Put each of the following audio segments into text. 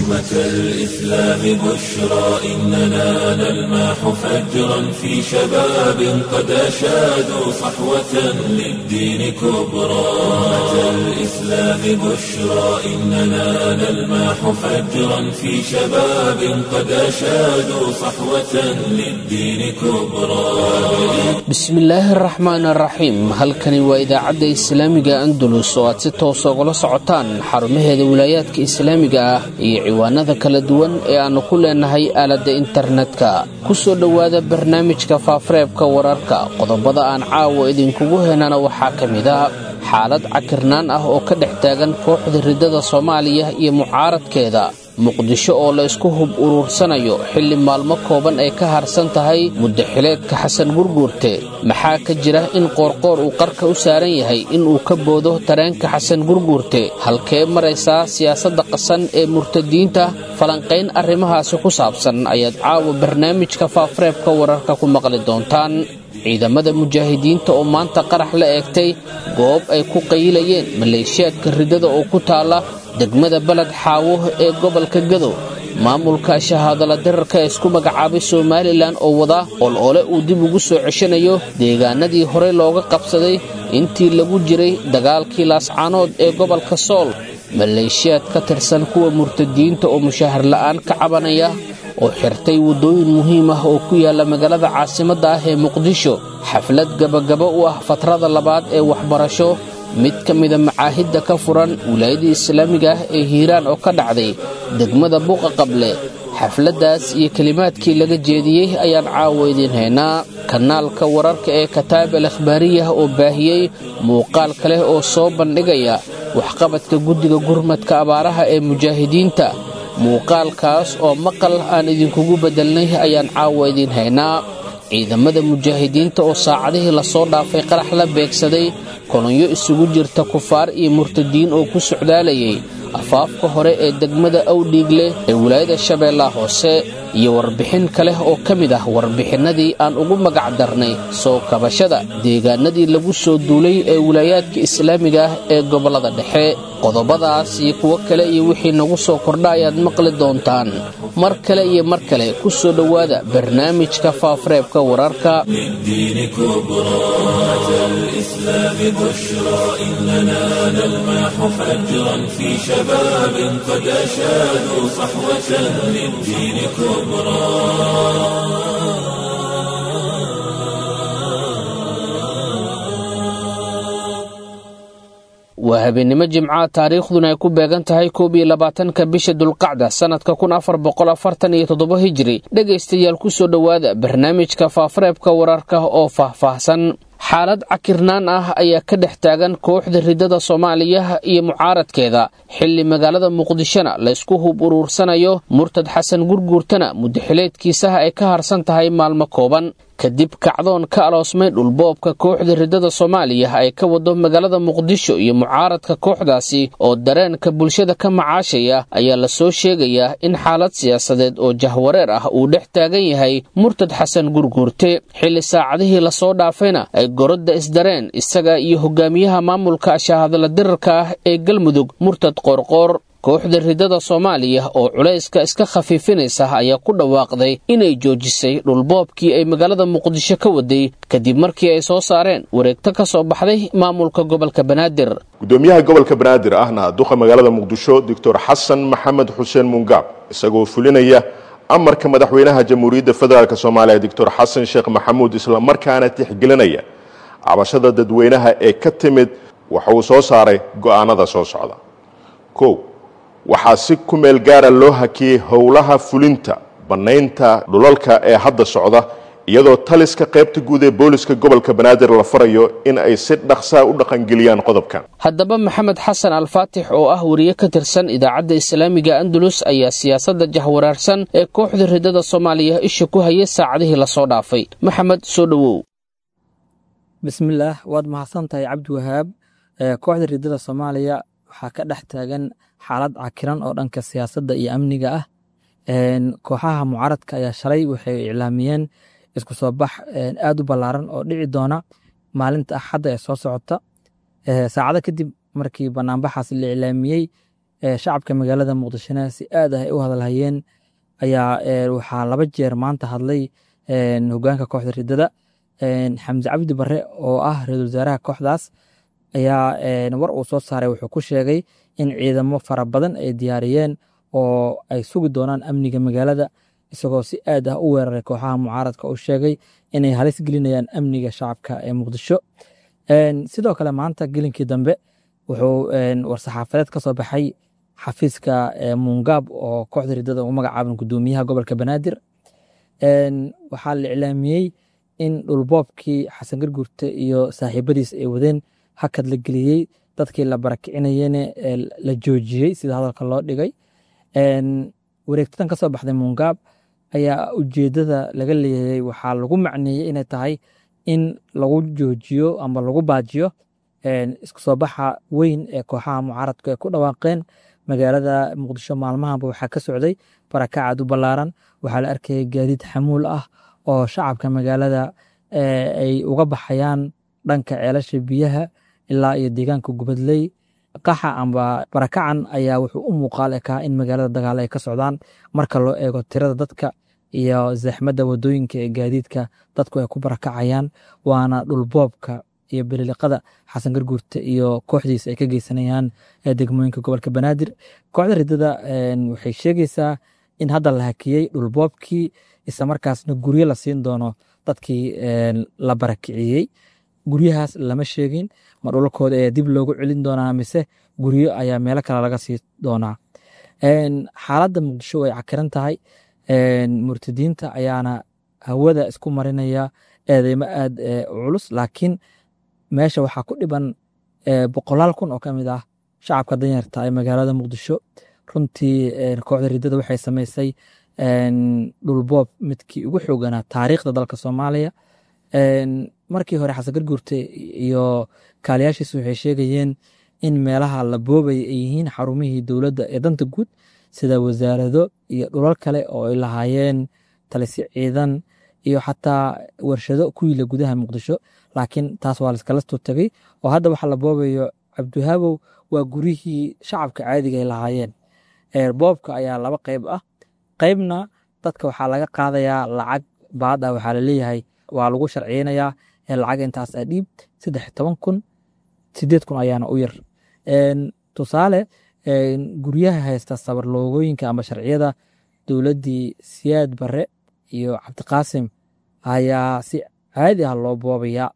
أمة الإسلام بشرى إننا نلمح فجرا في شباب قد أشادوا صحوة للدين كبرى أمة الإسلام بشرى إننا نلمح فجرا في شباب قد أشادوا صحوة للدين كبرى bismillaahi araxmaan araxiim halkani waa idaacadda islaamiga andalus oo aad si toosa ugala socotaan xarumaheeda wilaayaadka islaamiga ah iyo ciwaanada kala duwan ee aannu ku leenahay aaladda internetka ku soo dhowaada barnaamijka faafareebka wararka qodobada aan caawa idinkugu henana waxaa ka mid a xaalad cakirnaan ah oo ka dhex taagan kooxda riddada soomaaliya iyo mucaaradkeeda muqdisho oo la isku hub uruursanayo xilli maalmo kooban ay ka harsan tahay muddaxileedka xasan gurguurte maxaa ka jira in qoorqoor uu qarka u saaran yahay inuu ka boodo tareenka xasan gurguurte halkee maraysaa siyaasadda qasan ee murtadiinta falanqayn arrimahaasi ku saabsan ayaad caawa barnaamijka faafareebka wararka ku maqli doontaan ciidamada mujaahidiinta oo maanta qarax la eegtay goob ay ku qayilayeen maleeshiyaadka riddada oo ku taalla degmada baled xaawo ee gobolka gadow maamulka shahaadala dirarka ee isku magacaabay somalilan oo wada ol-ole uu dib ugu soo ceshanayo deegaanadii horey looga qabsaday intii lagu jiray dagaalkii laascaanood ee gobolka sool maleeshiyaad ka tirsan kuwa murtadiinta oo mushahar la'aan ka cabanaya oo xirtay waddooyin muhiim ah oo ku yaalla magaalada caasimadda ah ee muqdisho xaflad gabagaba u ah fatrada labaad ee waxbarasho mid ka mida macaahidda ka furan wilaayadii islaamiga ah ee hiiraan oo ka dhacday degmada buuqa qable xafladdaas iyo kelimaadkii laga jeediyey ayaan caawa idiin haynaa kanaalka wararka ee kataab al akhbaariyah oo baahiyey muuqaal kaleh oo soo bandhigaya waxqabadka guddiga gurmadka abaaraha ee mujaahidiinta muuqaalkaas oo maqal aan idinkugu beddelnay ayaan caawa idiin haynaa ciidamada mujaahidiinta oo saacadihii lasoo dhaafay qarax la beegsaday kolonyo isugu jirta kufaar iyo murtadiin oo ku socdaalayay afaafka hore ee degmada awdhiigle ee wilaayada shabeellaha hoose iyo warbixin kale oo ka mid ah warbixinnadii aan ugu magac darnay soo kabashada deegaanadii lagu soo duulay ee wilaayaadka islaamiga ah ee gobollada dhexe qodobadaas iyo kuwo kale iyo wixii nagu soo kordha ayaad maqli doontaan mar kale iyo mar kale ku soo dhowaada barnaamijka faafareebka wararka للدين كبرى أمة الإسلام بشرى إننا نلمح فجرا في شباب قد أشادوا صحوة للدين كبرى waa habeennimo jimcaha taariikhduna ay ku beegan tahay koob iyo labaatanka bisha dulqacda sannadka kun afar boqol afartan iyo toddoba hijiri dhegaystayaal ku soo dhowaada barnaamijka faafareebka wararka oo faahfaahsan xaalad cakirnaan ah ayaa ka dhex taagan kooxda riddada soomaaliya iyo mucaaradkeeda xilli magaalada muqdishona laysku hub uruursanayo murtad xasan gurguurtana muddaxileedkiisaha ay ka harsan tahay maalmo kooban kadib kacdoon ka aloosmay dhulboobka kooxda riddada soomaaliya ay ka wado magaalada muqdisho iyo mucaaradka kooxdaasi oo dareenka bulshada ka macaashaya ayaa lasoo sheegayaa in xaalad siyaasadeed oo jahwareer ah uu dhex taagan yahay murtad xasan gurguurte xilli saacadihii lasoo dhaafayna ay gorodda isdareen isaga iyo hogaamiyaha maamulka shahaadala dirarka ah ee galmudug murtad qoorqoor kooxda riddada soomaaliya oo culayska iska khafiifinaysa ayaa ku dhawaaqday inay joojisay dhulboobkii ay magaalada muqdisho ka waday kadib markii ay soo saareen wareegto ka soo baxday maamulka gobolka banaadir gudoomiyaha gobolka banaadir ahna duqa magaalada muqdisho doctor xasan maxamed xuseen mungaab isagoo fulinaya amarka madaxweynaha jamhuuriyadda federaalk soomaaliya doctor xasan sheekh maxamuud islamarkaana tixgelinaya cabashada dadweynaha ee ka timid waxa uu soo saaray go'aanada soo socda kow waxaa si ku meel gaara loo hakiyey howlaha fulinta bannaynta dhulalka ee hadda socda iyadoo taliska qaybta guud ee booliska gobolka banaadir la farayo in ay si dhaqsaa u dhaqangeliyaan qodobkan haddaba maxamed xasan alfaatix oo ah wariye ka tirsan idaacadda islaamiga andalus ayaa siyaasadda jahwaraarsan ee kooxda riddada soomaaliya isha ku hayay saacadihii lasoo dhaafay maxamed soo dhowow bismillaah waad mahadsantahay cabdiwahaab kooxda riddada soomaaliya waxaa ka dhex taagan xaalad cakiran oo dhanka siyaasadda iyo amniga ah kooxaha mucaaradka ayaa shalay waxay iclaamiyeen isku soo bax aad u ballaaran oo dhici doona maalinta axadda ee soo socota saacado kadib markii banaanbaxaas la iclaamiyey shacabka magaalada muqdishona si aad ah ay u hadalhayeen ayaa waxaa laba jeer maanta hadlay hogaanka kooxda ridada xamse cabdi bare oo ah ra-isul wasaaraha kooxdaas ayaa war uu soo saaray wuxuu ku sheegay in ciidamo fara badan ay diyaariyeen oo ay sugi doonaan amniga magaalada isagoo si aad ah u weeraray kooxaha mucaaradka uu sheegay inay halis gelinayaan amniga shacabka ee muqdisho sidoo kale maanta gelinkii dambe wuxuu war-saxaafadeed ka soo baxay xafiiska muungaab oo kooxda ridada ugu magacaaban gudoomiyaha gobolka banaadir waxaa la iclaamiyey in dhulboobkii xasan garguurte iyo saaxiibadiis ay wadeen hakad la geliyey dadkii la barakicinayene la joojiyey sida hadalka loo dhigay wareegtadan ka soo baxday muungaab ayaa ujeedada laga leeyahay waxaa lagu macneeyey inay tahay in lagu joojiyo ama lagu baajiyo isku soo baxa weyn ee kooxaha mucaaradku ay ku dhawaaqeen magaalada muqdisho maalmahanba waxaa ka socday barakacad u ballaaran waxaa la arkayay gaadiid xamuul ah oo shacabka magaalada ay uga baxayaan dhanka ceelasha biyaha ilaa iyo deegaanka gubadley qaxa amba barakacan ayaa wuxuu u muuqaal ekaa in magaalada dagaalo ay ka socdaan marka loo eego tirada dadka iyo zaxmadda wadooyinka ee gaadiidka dadku ay ku barakacayaan waana dhulboobka iyo beliliqada xasan garguurte iyo kooxdiisa ay ka geysanayaan degmooyinka gobolka banaadir kooxda ridada waxay sheegaysaa in hadda la hakiyey dhulboobkii isla markaasna guryo la siin doono dadkii la barakiciyey guryahaas lama sheegin ma dhulalkooda ayaa dib loogu celin doonaa mise guryo ayaa meelo kale laga sii doonaa xaaladda muqdisho way cakiran tahay murtadiinta ayaana hawada isku marinaya eedeymo aad culus laakiin meesha waxaa ku dhiban boqolaal kun oo ka mid ah shacabka danyarta ee magaalada muqdisho runtii kooxda ridada waxay samaysay dhulboob midkii ugu xooganaa taariikhda dalka soomaaliya markii hore xasan garguurte iyo kaaliyaashiis waxay sheegayeen in meelaha la boobaya ay yihiin xarumihii dowladda ee danta guud sida wasaarado iyo dhulal kale oo ay lahaayeen talisi ciidan iyo xataa warshado ku yila gudaha muqdisho laakiin taas waa laiskala soo tegay oo hadda waxa la boobayo cabdiwahaabow waa guryihii shacabka caadiga ay lahaayeen boobka ayaa laba qayb ah qaybna dadka waxaa laga qaadayaa lacag baada waxaa laleeyahay waa lagu sharciyeynayaa lacag intaas a dhiib saddex toban kun sideed kun ayaana u yar tusaale guryaha haysta sabarloogooyinka ama sharciyada dowladdii siyaad bare iyo cabdiqaasim ayaa si caadi ah loo boobayaa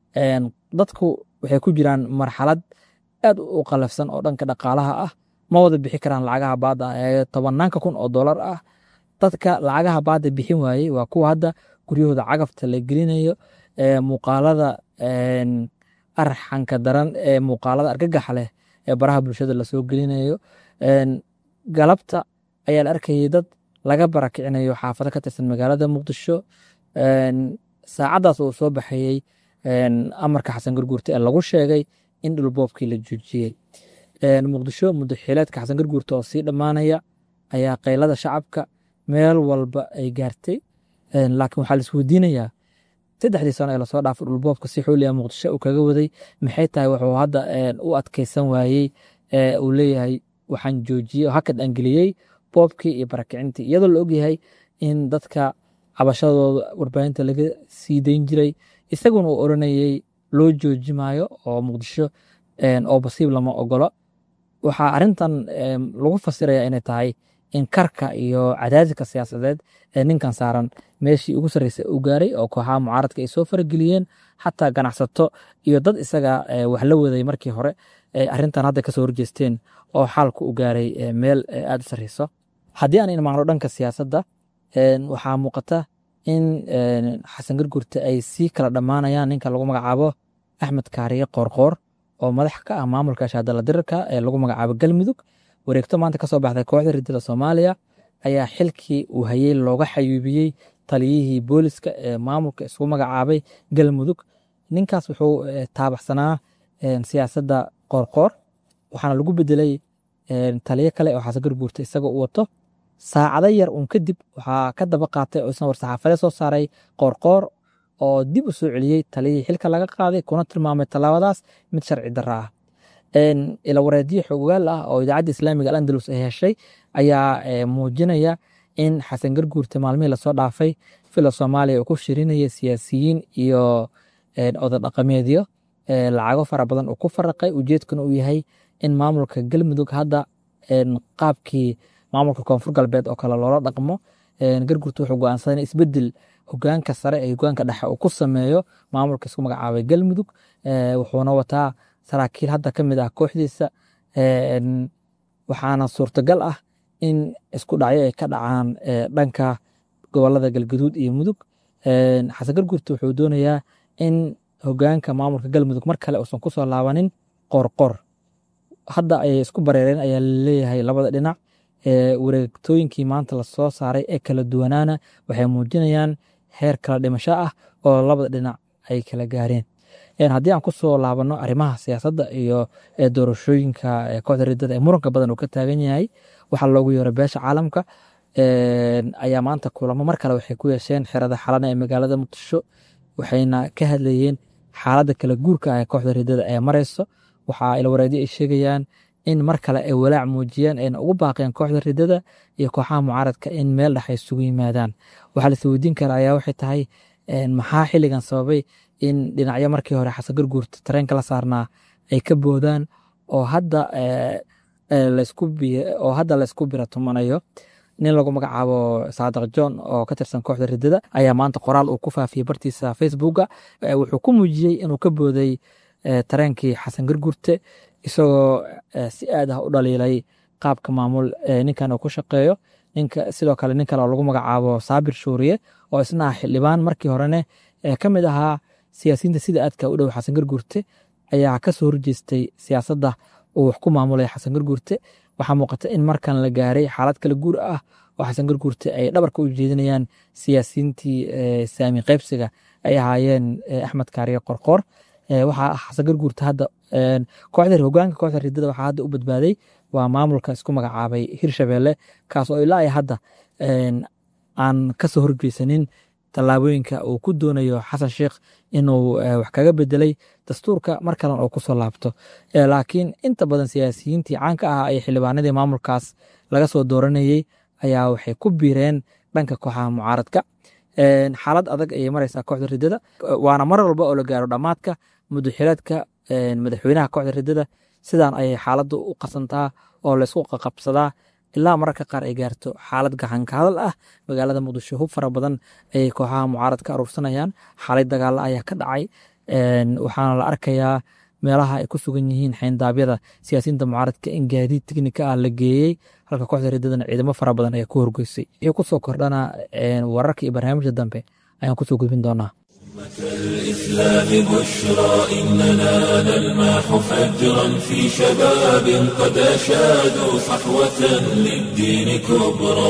dadku waxay ku jiraan marxalad aad u qalafsan oo dhanka dhaqaalaha ah ma wada bixi karaan lacagaha baada ee tobanaanka kun oo dolar ah dadka lacagaha baada bixin waayey waa kuwa hadda guryahooda cagafta la gelinayo muuqaalada arxanka daran ee muuqaalada argagaxa leh ee baraha bulshada lasoo gelinayo galabta ayaa la arkayay dad laga barakicinayo xaafado ka tirsan magaalada muqdisho saacadaas uu soo baxayey amarka xasan garguurte ee lagu sheegay in dhulboobkii la joojiyey muqdisho muddo xiileedka xasan garguurte oo sii dhammaanaya ayaa qaylada shacabka meel walba ay gaartay laakiin waxaa laisweydiinayaa saddexdii sano ee lasoo dhaafay dhulboobka si xooliya muqdisho uu kaga waday maxay tahay wuxuu hadda u adkeysan waayey uu leeyahay waxaan joojiyey oo hakad aan geliyey boobkii iyo barakicintii iyadoo la ogyahay in dadka cabashadooda warbaahinta laga sii dayn jiray isaguna uu oranayey loo jooji maayo oo muqdisho oo basiib lama ogolo waxaa arintan lagu fasiraya inay tahay in karka iyo cadaadiska siyaasadeed ee ninkan saaran meeshii ugu sarreysay u gaaray oo kooxaha mucaaradka ay soo farageliyeen xataa ganacsato iyo dad isaga wax la waday markii hore arintan hadda kasoo horjeesteen oo xaalku u gaaray meel aad u sarreyso haddii aan imaano dhanka siyaasadda waxaa muuqata in xasan gargurte ay sii kala dhammaanayaan ninka lagu magacaabo axmed kaariye qoorqoor oo madax ka ah maamulka shaadala dirirka ee lagu magacaabo galmudug wareegto maanta kasoo baxday kooxda ridada soomaaliya ayaa xilkii uu hayey looga xayuubiyey taliyihii booliska ee maamulka isugu magacaabay galmudug ninkaas wuxuu taabaxsanaa siyaasadda qoorqoor waxaana lagu bedelay taliyo kale oo xasan garguurta isagoo u wato saacado yar uun kadib waxaa ka daba qaatay oo isna war-saxaafadee soo saaray qoorqoor oo dib u soo celiyey taliyihii xilka laga qaaday kuna tilmaamay tallaabadaas mid sharci darra ah ilawareedyo xogaal ah oo idaacadda islaamiga alandalus ay heshay ayaa muujinaya in xasan garguurta maalmihii lasoo dhaafay fila soomaaliya uu ku shirinaya siyaasiyiin iyo oda dhaqameedyo lacago fara badan uu ku faraqay ujeedkuna uu yahay in maamulka galmudug hadda qaabkii maamulka koonfur galbeed oo kale loola dhaqmo garguurta wuxuu go'aansaday in isbedel hogaanka sare ee hogaanka dhexe uu ku sameeyo maamulka isku magacaabay galmudug wuxuuna wataa saraakiil hadda ka mid ah kooxdiisa waxaana suurtagal ah in isku dhacyo ay ka dhacaan dhanka gobolada galgaduud iyo mudug xasan garguurta wuxuu doonayaa in hogaanka maamulka galmudug mar kale uusan kusoo laabanin qorqor hadda ayay isku bareereen ayaa laleeyahay labada dhinac wareegtooyinkii maanta lasoo saaray ee kala duwanaana waxay muujinayaan heer kala dhimasho ah oo labada dhinac ay kala gaareen haddii aan kusoo laabano arrimaha siyaasadda iyo doorashooyinka kooxda ridada ee muranka badan uu ka taagan yahay waxaa loogu yeero beesha caalamka ayaa maanta kulamo mar kale waxay ku yeesheen xerada xalana ee magaalada muqdisho waxayna ka hadlayeen xaaladda kala guurka ah ee kooxda ridada ee mareyso waxaa ilwareedyo ay sheegayaan in mar kale ay walaac muujiyeen ayna ugu baaqeen kooxda ridada iyo kooxaha mucaaradka in meel dhex ay isugu yimaadaan waxaa la isweydiin kara ayaa waxay tahay maxaa xilligan sababay in dhinacyo markii hore xasan garguurta tareenka la saarnaa ay ka boodaan oo hadda oo hadda laysku bira tumanayo nin lagu magacaabo saadiq john oo ka tirsan kooxda ridada ayaa maanta qoraal uu ku faafiyey bartiisa facebooka wuxuu ku muujiyey inuu ka booday tareenkii xasan garguurte isagoo si aad ah u dhaliilay qaabka maamul ninkan uu ku shaqeeyo ninka sidoo kale nin kale oo lagu magacaabo saabir shuuriye oo isna ah xildhibaan markii horene ka mid ahaa siyaasiyiinta sida aadka u dhow xasan garguurte ayaa kasoo horjeestay siyaasadda uu wax ku maamulaya xasan garguurte waxaa muuqata in markan la gaaray xaalad kala guur ah oo xasan garguurte ay dhabarka u jeedinayaan siyaasiyiintii saami qaybsiga ay ahaayeen axmed kaariye qorqoor waxaa xasan garguurte hadda kooxda hogaanka kooxda ridada waxaa hadda u badbaaday waa maamulka isku magacaabay hirshabelle kaas oo ilaa ay hadda aan kasoo horjeysanin tallaabooyinka uu ku doonayo xasan sheikh inuu wax kaga bedelay dastuurka mar kalen oo kusoo laabto laakiin inta badan siyaasiyiintii caanka ah ee xildhibaanadii maamulkaas laga soo dooranayey ayaa waxay ku biireen dhanka kooxaha mucaaradka xaalad adag ayay mareysaa kooxda ridada waana mar walba oo la gaaro dhammaadka mudaxireedka madaxweynaha kooxda ridada sidaan ayay xaaladdu u qasantaa oo laysku qaqabsadaa ilaa mararka qaar ay gaarto xaalad gacanka hadal ah magaalada muqdisho hub fara badan ayay kooxaha mucaarad ka aruursanayaan xaalay dagaalo ayaa ka dhacay waxaana la arkayaa meelaha ay ku sugan yihiin xayndaabyada siyaasiyiinta mucaaradka in gaadiid teknika ah la geeyey halka kooxda ridadana ciidamo fara badan ayaa ku horgeysay wixii kusoo kordhana wararka iyo barnaamijka dambe ayaan kusoo gudbin doonaa الإسلام بشرى إننا نلمح فجرا في شباب قد أشادوا صحوة للدين كبرى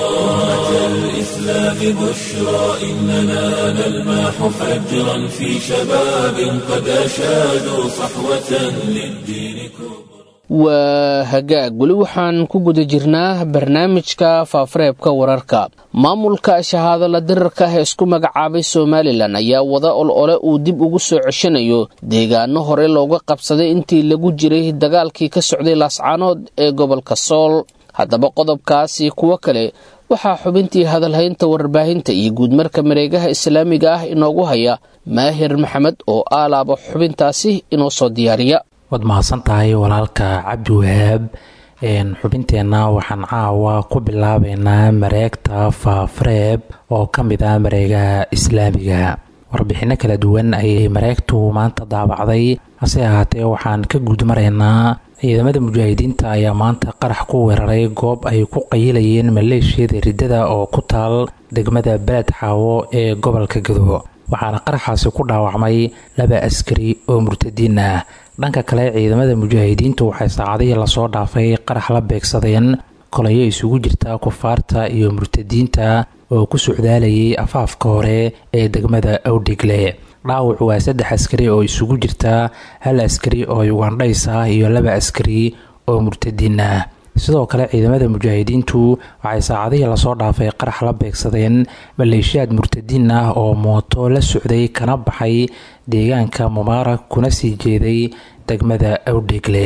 الإسلام بشرى إننا نلمح فجرا في شباب قد أشادوا صحوة للدين كبرى waa hagaag weli waxaan ku guda jirnaa barnaamijka faafareebka wararka maamulka shahaadala dirarka ah ee isku magacaabay somalilan ayaa wada ol ole uu dib ugu soo ceshanayo deegaano hore looga qabsaday intii lagu jiray dagaalkii ka socday laascaanood ee gobolka sool haddaba qodobkaasi kuwo kale waxaa xubintii hadalhaynta warbaahinta iyo guudmarka mareegaha islaamiga ah inoogu haya maahir maxamed oo aalaaba xubintaasi inoo soo diyaariya waad mahadsan tahay walaalka cabdi wahaab xubinteenna waxaan caawa ku bilaabeynaa mareegta faafareeb oo ka mid ah mareegaha islaamiga warbixinno kala duwan ayay mareegtu maanta daabacday hase ahaatee waxaan ka guudmaraynaa ciidamada mujaahidiinta ayaa maanta qarax ku weeraray goob ay ku qayilayeen maleeshiyada riddada oo ku taal degmada beled xaawo ee gobolka gado waxaana qaraxaasi ku dhaawacmay laba askari oo murtadiin ah dhanka kale ciidamada mujaahidiintu waxay saacadihii lasoo dhaafay qarax la beegsadeen kolayo isugu jirta kufaarta iyo murtadiinta oo ku socdaalayay afaafka hore ee degmada awdhigle dhaawac waa saddex askari oo isugu jirta hal askari oo ugandhays ah iyo laba askari oo murtadiin ah sidoo kale ciidamada mujaahidiintu waxay saacadihii lasoo dhaafay qarax la beegsadeen maleeshiyaad murtadiin ah oo mooto la socday kana baxay deegaanka mubaarak kuna sii jeeday degmada awdhegle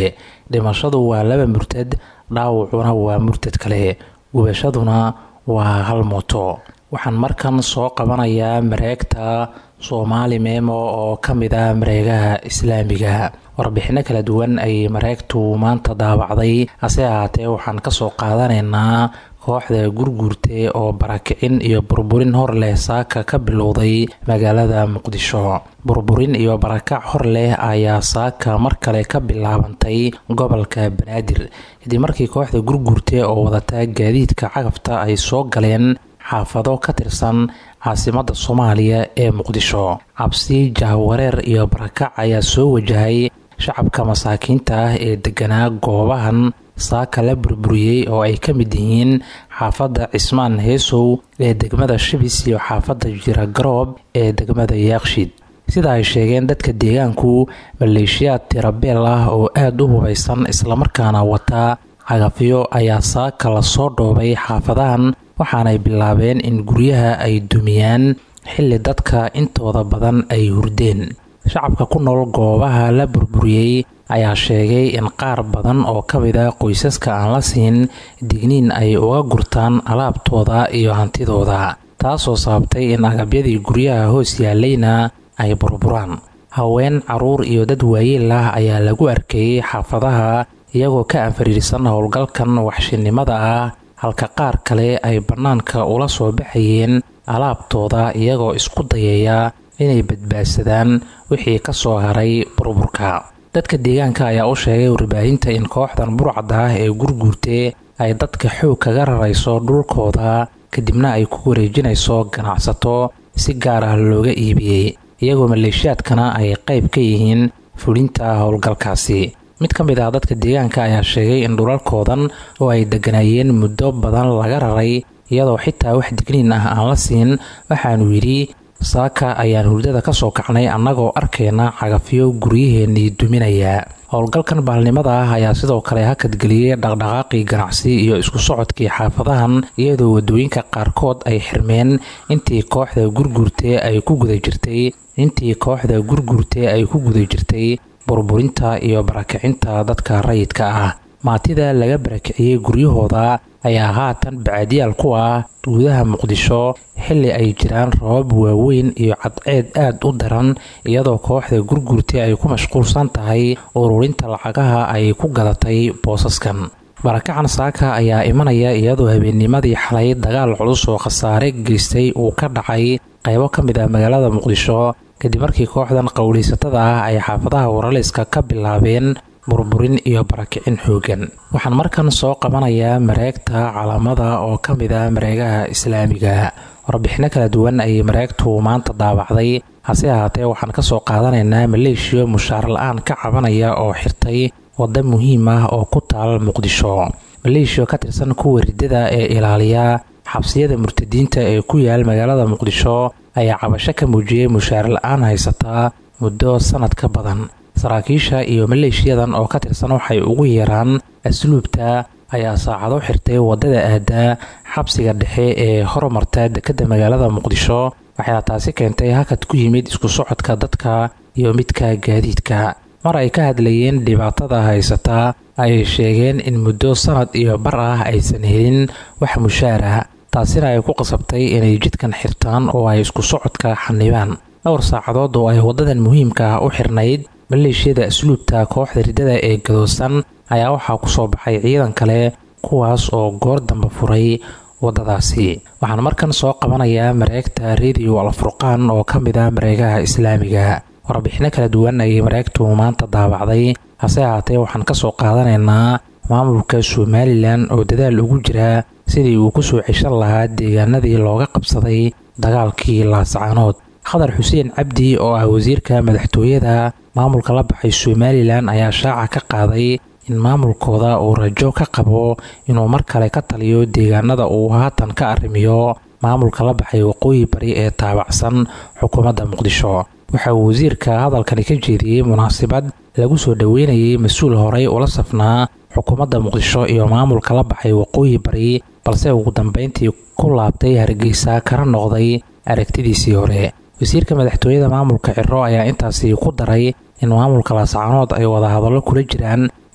dhimashadu waa laba murtad dhaawacuna waa murtad kale gubashaduna waa hal mooto waxaan markan soo qabanayaa mareegta soomaali meemo oo ka mid ah mareegaha islaamiga warbixino kala duwan ayay mareegtu maanta daawacday hase ahaatee waxaan kasoo qaadanaynaa kooxda gurguurte oo barakicin iyo burburin hor leh saaka ka bilowday magaalada muqdisho burburin iyo barakac hor leh ayaa saaka mar kale ka bilaabantay gobolka banaadir kadib markii kooxda gurguurte oo wadata gaadiidka cagafta ay soo galeen xaafado ka tirsan caasimada soomaaliya ee muqdisho cabsi jahwareer iyo barakac ayaa soo wajahay shacabka masaakiinta ah ee deganaa goobahan saaka la burburiyey oo ay ka mid yihiin xaafadda cismaan heesow ee degmada shibis iyo xaafadda jiragaroob ee degmada yaaqshid sida ay sheegeen dadka deegaanku maleeshiyaad tirabeel ah oo aada u hubaysan islamarkaana wata cagafyo ayaa saaka lasoo dhoobay xaafadahan waxaanay bilaabeen in guryaha ay dumiyaan xilli dadka intooda badan ay hurdeen shacabka ku nool goobaha la burburiyey ayaa sheegay in qaar badan oo ka mid a qoysaska aan la siin digniin ay uga gurtaan alaabtooda iyo hantidooda taasoo sababtay in agabyadii guryaha hoos yaalayna ay burburaan haween caruur iyo dad waayeel ah ayaa lagu arkayey xaafadaha iyagoo ka anfariirsan howlgalkan waxshinimada ah halka qaar kale ay bannaanka ula soo baxayeen alaabtooda iyagoo isku dayaya inay badbaadsadaan wixii ka soo haray burburka dadka deegaanka ayaa u sheegay warbaahinta in kooxdan burcadda ah ee gurguurte ay dadka xoog kaga rarayso dhulkooda kadibna ay ku wareejinayso ganacsato si gaar ah looga iibiyey iyagoo maleeshiyaadkana ay qayb ka yihiin fulinta howlgalkaasi mid ka mid ah dadka deegaanka ayaa sheegay in dhulalkoodan oo ay degganaayeen muddo badan laga raray iyadoo xitaa wax digniin ah aan la siin waxaanu yidhi saaka ayaan hurdada ka soo kacnay annagoo arkayna cagafyo guryaheennii duminaya howlgalkan baalnimada ah ayaa sidoo kale hakadgeliyey dhaqdhaqaaqii ganacsi iyo isku socodkii xaafadahan iyadoo waddooyinka qaarkood ay xirmeen intii kooxda gurguurte ay ku guda jirtay intii kooxda gurguurte ay ku guda jirtay burburinta iyo barakicinta dadka rayidka ah maatida laga barakiciyey guryahooda ayaa haatan bacadiyaal ku ah gudaha muqdisho xilli ay jiraan rabab waaweyn iyo cadceed aad u daran iyadoo kooxda gurgurta ay ku mashquulsan tahay ururinta lacagaha ay ku gadatay boosaskan barakacan saaka ayaa imanaya iyadoo habeennimadii xalay dagaal culus oo khasaare geystay uu ka dhacay qaybo ka mid ah magaalada muqdisho kadib markii kooxdan qowleysatada ah ay xaafadaha waraleyska ka bilaabeen burburin iyo barakicin xoogan waxaan markan soo qabanayaa mareegta calaamada oo ka mid ah mareegaha islaamiga warbixino kala duwan ayay mareegtu maanta daabacday hase ahaatee waxaan kasoo qaadanaynaa maleeshiya mushaar la-aan ka cabanaya oo xirtay wadda muhiim ah oo ku taal muqdisho maleeshiya ka tirsan kuwa ridada ee ilaaliya xabsiyada murtadiinta ee ku yaal magaalada muqdisho ayaa cabasho ka muujiyey mushaar la-aan haysataa muddo sanad ka badan saraakiisha iyo maleeshiyadan oo ka tirsan waxay ugu yeeraan asluubta ayaa saacado xirtay waddada aadaa xabsiga dhexe ee horumarta dekedda magaalada muqdisho waxayna taasi keentay hakad ku yimid isku socodka dadka iyo midka gaadiidka mar ay ka hadlayeen dhibaatada haysataa ayay sheegeen in muddo sanad iyo bar ah aysan helin wax mushaara taasina ay ku qasabtay inay jidkan xirtaan oo ay isku socodka xanibaan dhowr saacadood oo ay waddadan muhiimka ah u xirnayd maleeshiyada asluubta kooxda riddada ee gadoosan ayaa waxaa ku soo baxay ciidan kale kuwaas oo goor damba furay waddadaasi waxaan markan soo qabanayaa mareegta rediyo alfurqaan oo ka mid ah mareegaha islaamiga warbixino kala duwan ayay mareegtu maanta daabacday hase ahaatee waxaan kasoo qaadanaynaa maamulka somalilan oo dadaal ugu jira sidii uu kusoo ceshan lahaa deegaanadii looga qabsaday dagaalkii laascaanood khadar xuseen cabdi oo ah wasiirka madaxtooyada maamulka la baxay somalilan ayaa shaaca ka qaaday in maamulkooda uu rajo ka qabo inuu mar kale ka taliyo deegaanada uu haatan ka arrimiyo maamulka la baxay waqooyi bari ee taabacsan xukuumadda muqdisho waxa uu wasiirka hadalkani ka jeediyey munaasabad lagu soo dhoweynayay mas-uul horey ula safnaa xukuumadda muqdisho iyo maamulka la baxay waqooyi bari balse ugu dambeyntii ku laabtay hargeysa kana noqday aragtidiisii hore wasiirka madaxtooyada maamulka ciro ayaa intaasi ku daray in maamulka laascaanood ay wadahadallo kula jiraan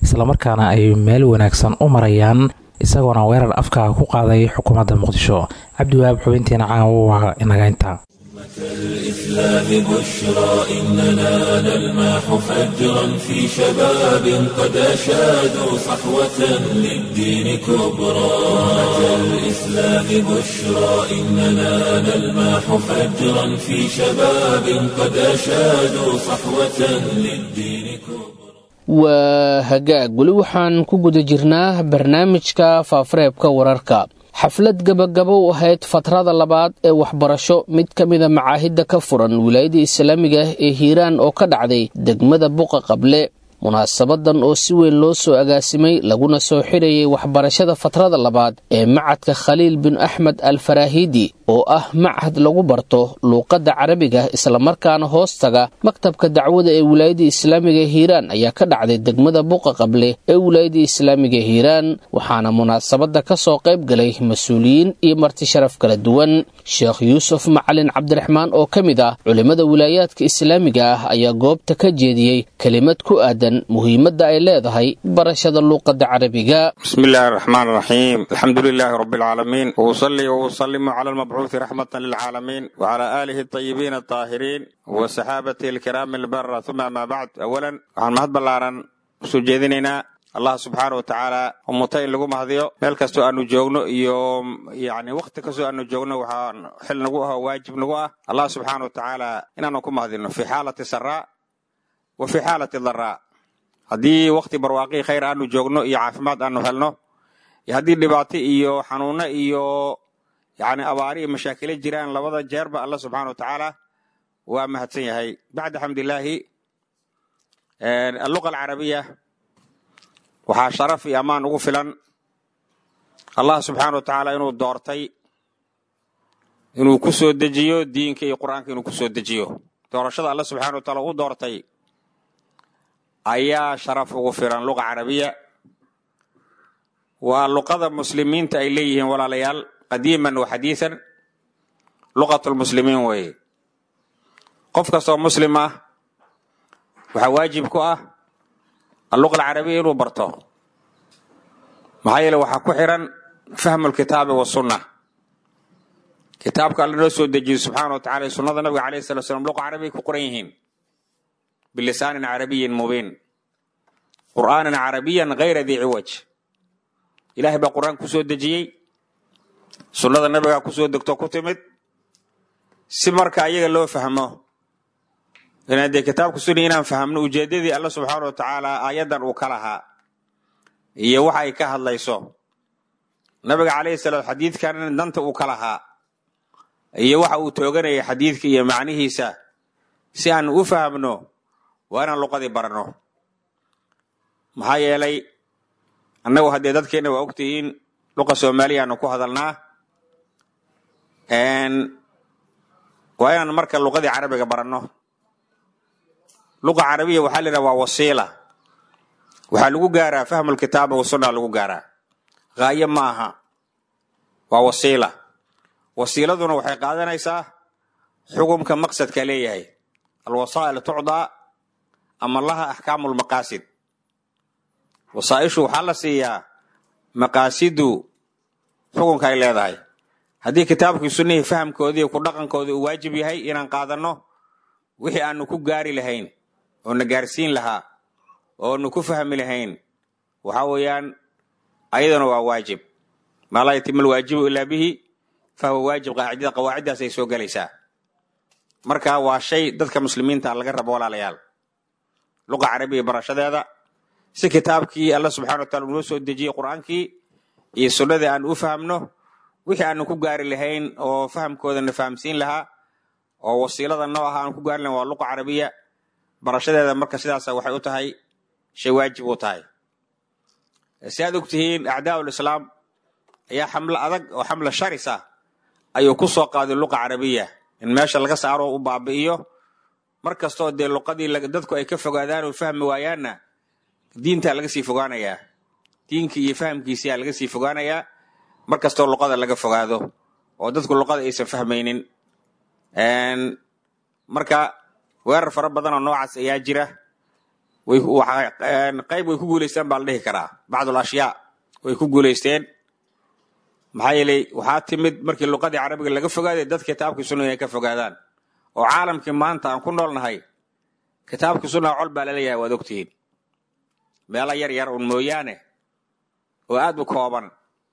islamarkaana ay meel wanaagsan u marayaan isagoona weerar afka ku qaaday xukuumadda muqdisho cabdiwahaab xubintiina caawa waa inaga intaa الإسلام بشرى إننا نلمح فجرا في شباب قد أشادوا صحوة للدين كبرى أتى الإسلام بشرى إننا نلمح فجرا في شباب قد أشادوا صحوة للدين كبرى waa hagaag weli waxaan ku guda jirnaa barnaamijka faafareebka wararka xaflad gabagabo u ahayd fatrada labaad ee waxbarasho mid ka mida macaahidda ka furan wilaayada islaamiga ah ee hiiraan oo ka dhacday degmada buqa qable munaasabadan oo si weyn loo soo agaasimay laguna soo xidhayay waxbarashada fatrada labaad ee macadka khaliil bin axmed al faraahiidi oo ah machad lagu barto luuqadda carabiga islamarkaana hoostaga maktabka dacwada ee wilaayada islaamiga hiiraan ayaa ka dhacday degmada buqa qable ee wilaayada islaamiga hiiraan waxaana munaasabadda ka soo qayb galay mas-uuliyiin iyo marti sharaf kala duwan sheekh yuusuf macalin cabdiraxmaan oo ka mid ah culimmada wilaayaadka islaamiga ah ayaa goobta ka jeediyey kelimad ku aadan muhiimadda ay leedahay barashada luuqadda carabiga بسم الله الرحمن الرحيم الحمد لله رب العالمين وأصلي وأسلم على المبعوث رحمة للعالمين وعلى آله الطيبين الطاهرين وصحابته الكرام البرة ثم ما بعد أولا waxaan mahad ballaaran usoo jeedinaynaa allah subxaana watacaala umuta in lagu mahadiyo meel kastoo aanu joogno iyo yani wakhti kastoo aanu joogno waxaa xil nagu ah oo waajib nagu ah allah subxaana watacaala inaanu ku mahadino fi xaalati saraa wa fi xaalati daraa haddii wakti barwaaqii khayr aanu joogno iyo caafimaad aanu helno iyo haddii dhibaato iyo xanuuno iyo yani abaari iyo mashaakilo jiraan labada jeerba alla subxaana wa tacaala waa mahadsan yahay bacda xamdilaahi alluqa alcarabiya waxaa sharaf iyo ammaan ugu filan allah subxaana wa tacaala inuu doortay inuu ku soo dejiyo diinka iyo qur'aanka inuu ku soo dejiyo doorashada alla subxana wa taala u doortay ayaa sharaf ugu filan luqa carabiya waa luqada muslimiinta ay leeyihiin walaalayaal qadiiman wa xadiisan luqatulmuslimiin weeye qof kastoo muslim ah waxaa waajib ku ah alluqa alcarabiya inuu barto maxaa yeele waxaa ku xiran fahmu lkitaabi wasunna kitaabka alla noo soo dejiyo subxaana wa tacala sunnada nabiga alayh salatu slam luqa carabiya ku qoran yihiin bilisaanin carabiyin mubiin qur'aanan carabiyan hayra dii ciwaj ilahay baa qur'aan ku soo dejiyey sunnada nabigaa ku soo degto ku timid si marka ayaga loo fahmo inaan dee kitaabka sunni inaan fahamno ujeeddadii alla subxaana wa tacaala aayaddan uu ka lahaa iyo waxa ay ka hadlayso nabiga calayhi salaam xadiidkan danta uu ka lahaa iyo waxa uu tooganayay xadiidka iyo macnihiisa si aan u fahamno waa inaan luqadii barano maxaa yeelay annagu haddee dadkeenna waa ogtihiin luqa soomaaliyaanu ku hadalnaa waa inaan marka luqadii carabiga baranno luqa carabiya waxaa la yidhaha waa wasiila waxaa lagu gaaraa fahmulkitaaba wasunna lagu gaaraa haayo ma aha waa wasiila wasiiladuna waxay qaadanaysaa xukumka maqsadka leeyahay alwasaa'il tucdaa ama laha axkaamu lmaqaasid wasaaishu waxaa la siiyaa maqaasidu xukunka ay leedahay haddii kitaabkii sunnihii fahamkoodii ku dhaqankooda uu waajib yahay inaan qaadanno wixii aanu ku gaari lahayn oo na gaarsiin lahaa oonu ku fahmi lahayn waxaa weeyaan ayadana waa waajib maa laa yatima alwaajibu ilaa bihi fahuwa waajib qaacidada qawaaciddaas ay soo gelaysaa marka waa shay dadka muslimiinta laga rabo walaalayaal luqa carabiya barashadeeda si kitaabkii alla subxana wa taala noo soo dejiyey qur'aankii iyo sunnadii aan u fahamno wixii aanu ku gaari lahayn oo fahamkooda na fahamsiin lahaa oo wasiilada noo aha aan ku gaari lahayn waa luqa carabiya barashadeeda marka sidaasa waxay u tahay shay waajib u tahay si aad og tihiin acdaa ulislaam ayaa xamlo adag oo xamlo sharis ah ayuu ku soo qaaday luqa carabiya in meesha laga saaro u baabi'iyo mar kastoo dee luqadii dadku ay ka fogaadaan oo fahmi waayaanna diintaa laga sii fogaanayaa diinkii iyo fahamkiisiyaa laga sii fogaanayaa mar kastoo luqada laga fogaado oo dadku luqada aysan fahmaynin marka weerar fara badanoo noocaas ayaa jira qayb way ku guulaysteen baa la dhihi karaa bacdul ashyaa way ku guulaysteen maxaa yeelay waxaa timid markii luqadii carabiga laga fogaaday dad kitaabkii sunniga ay ka fogaadaan oo caalamkii maanta aan ku noolnahay kitaabkii sunnaha col baa laleeyahay waad ogtihiin meelo yar yar un mooyaane oo aad u kooban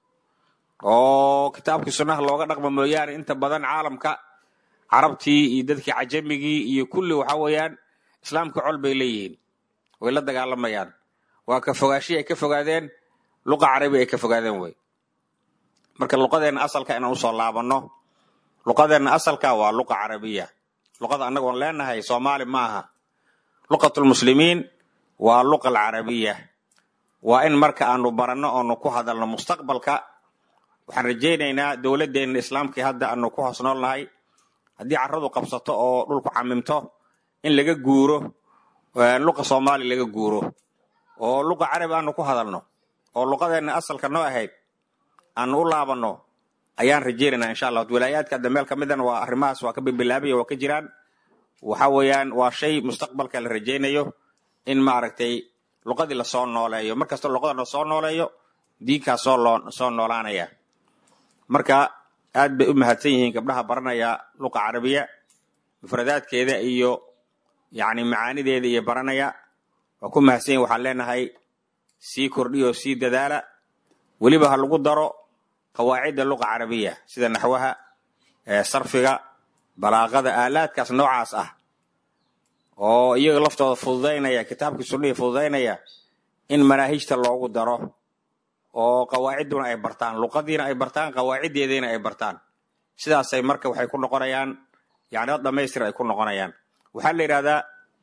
oo kitaabkii sunnaha looga dhaqmo mooyaane inta badan caalamka carabtii iyo dadkii cajamigii iyo kulli waxa weeyaan islaamka col bay leeyihiin way la dagaalamayaan waa ka fogaashii ay ka fogaadeen luqa carabi ay ka fogaadeen wey marka luqadeenna asalka inaan usoo laabanno luqadeenna asalka waa luqa carabiya luqada annagoon leenahay soomaali ma aha luqatulmuslimiin waa luqa alcarabiya waa in marka aanu baranno oonu ku hadalno mustaqbalka waxaan rajaynaynaa dowladdeenna islaamkii hadda aanu ku hoos noolnahay haddii carradu qabsato oo dhulku camimto in laga guuro luqa soomaali laga guuro oo luqa carabi aanu ku hadalno oo luqadeenna asalka noo ahayd aanu u laabanno ayaan rajaynaynaa insha allah walaayaadka hadda meel ka midana waa arrimahaas waa ka bibilaabaya waa ka jiraan waxa weeyaan waa shay mustaqbalka la rajaynayo in maaragtay luqadii lasoo nooleeyo markasta luqada la soo nooleeyo diinkaa soo loo soo noolaanaya marka aad bay u mahadsan yihiin gabdhaha baranaya luqa carabiya mufradaadkeeda iyo yacni macaanideeda iyo baranaya waa ku mahadsan yihin waxaan leenahay sii kordhiyo sii dadaala weliba ha lagu daro qawaacidda luqa carabiya sida naxwaha sarfiga balaaqada aalaadkaas noocaas ah oo iyaga laftooda fududaynaya kitaabkii sunnihii fududaynaya in manaahijta loogu daro oo qawaacidduna ay bartaan luqadiina ay bartaan qawaaciddeediina ay bartaan sidaasay marka waxay ku noqonayaan yani dad dhamaystir ay ku noqonayaan waxaa la yidhahdaa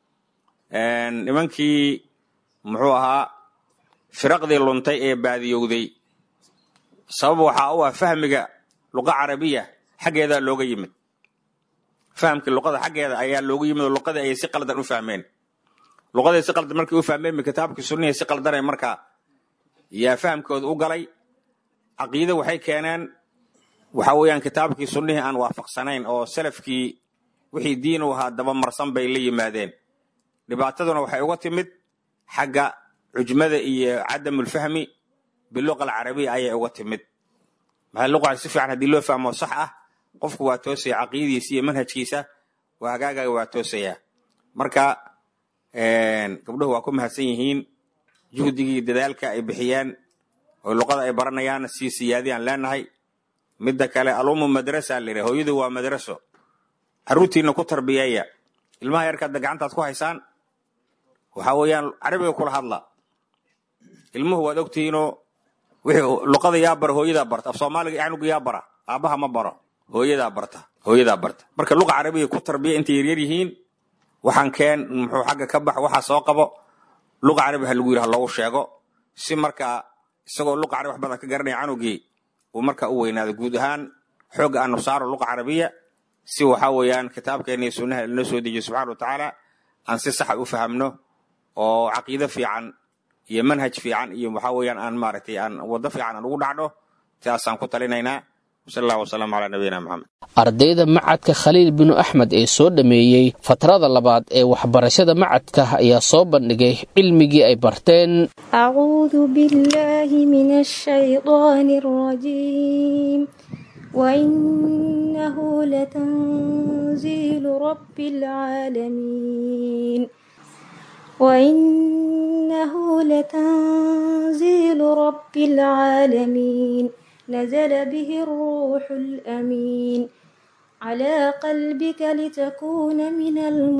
nimankii muxuu ahaa firaqdii luntay ee baadiyowday sabab waxaa u ah fahmiga luqa carabiya xaggeedaa looga yimid fahamkii luqada xaggeeda ayaa loogu yimid oo luqadii ayay si qaldan u fahmeen luqadii si qaldan markay u fahmeen kitaabkii sunnihii si qaldanay markaa yaa fahamkooda u galay caqiide waxay keeneen waxa weeyaan kitaabkii sunnihii aan waafaqsanayn oo salafkii wixii diin u ahaa dabamarsan bay la yimaadeen dhibaataduna waxay uga timid xagga cujmada iyo cadamulfahmi biluqa alcarabiya ayay uga timid maxaa luqa si fiican haddii loo fahmo sax ah qofku waa toosaya caqiidadiisa iyo manhajkiisa waa hagaagaga waa toosaya marka gabdhuhu waa ku mahadsan yihiin juhdigii dadaalka ay bixiyeen oo luqada ay baranayaan sii siyaadiyaan leenahay midda kale alumu madrasa la yidhaha hooyadu waa madraso carruurtiina ku tarbiyeeya ilmaha yarkaadda gacantaad ku haysaan waxa weeyaan carabiga kula hadla ilmuhu waad ogtihiinoo wixii luqada yaa bara hooyadaa barta af soomaaliga canuga yaa bara aabbaha ma baro hooyadaa barta hooyadaa barta marka luqa carabiga ku tarbiya intay yaryar yihiin waxaan keen muxuu xagga ka bax waxaa soo qabo luqa carabi ha lagu yidhi ha loogu sheego si markaa isagoo luqa carabi wax badan ka garanaya canugii uu markaa u weynaado guud ahaan xoogga aanu saaro luqa carabiya si waxaa weeyaan kitaabkeena iyo sunnaha inoo soo dejiyo subxana wa tacaala aan si saxa u fahamno oo caqiido fiican iyo manhaj fiican iyo waxaa weeyaan aan maaragtay aan waddo fiican aan ugu dhacno sidaasaan ku talinaynaa sal allah wasalam calaa nabiyina maxamed ardayda macadka khaliil binu axmed ee soo dhammeeyey fatrada labaad ee waxbarashada macadka ayaa soo bandhigay cilmigii ay barteen أعوذ بالله من الشيطان الرجيم وإنه لتنزيل رب العالمين وإنه لتنزيل رب العالمين نزل به الروح الأمين على قلبك لتكون من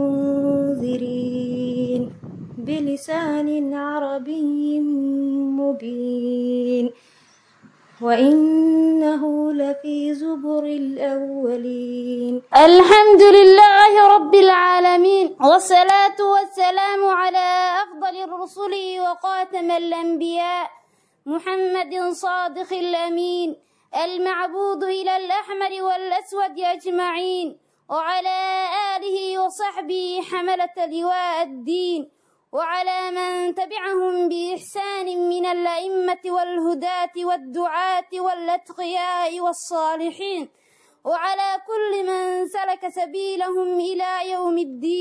المنذرين بلسان عربي مبين وإنه لفي زبر الأولين الحمد لله رب العالمين والصلاة والسلام على أفضل الرسل وخاتم الأنبياء محمد صادق الأمين المعبود إلى الأحمر والأسود أجمعين وعلى آله وصحبه حملة لواء الدين وعلى من تبعهم بإحسان من الأئمة والهداة والدعاة والأتقياء والصالحين وعلى كل من سلك سبيلهم إلى يوم الدين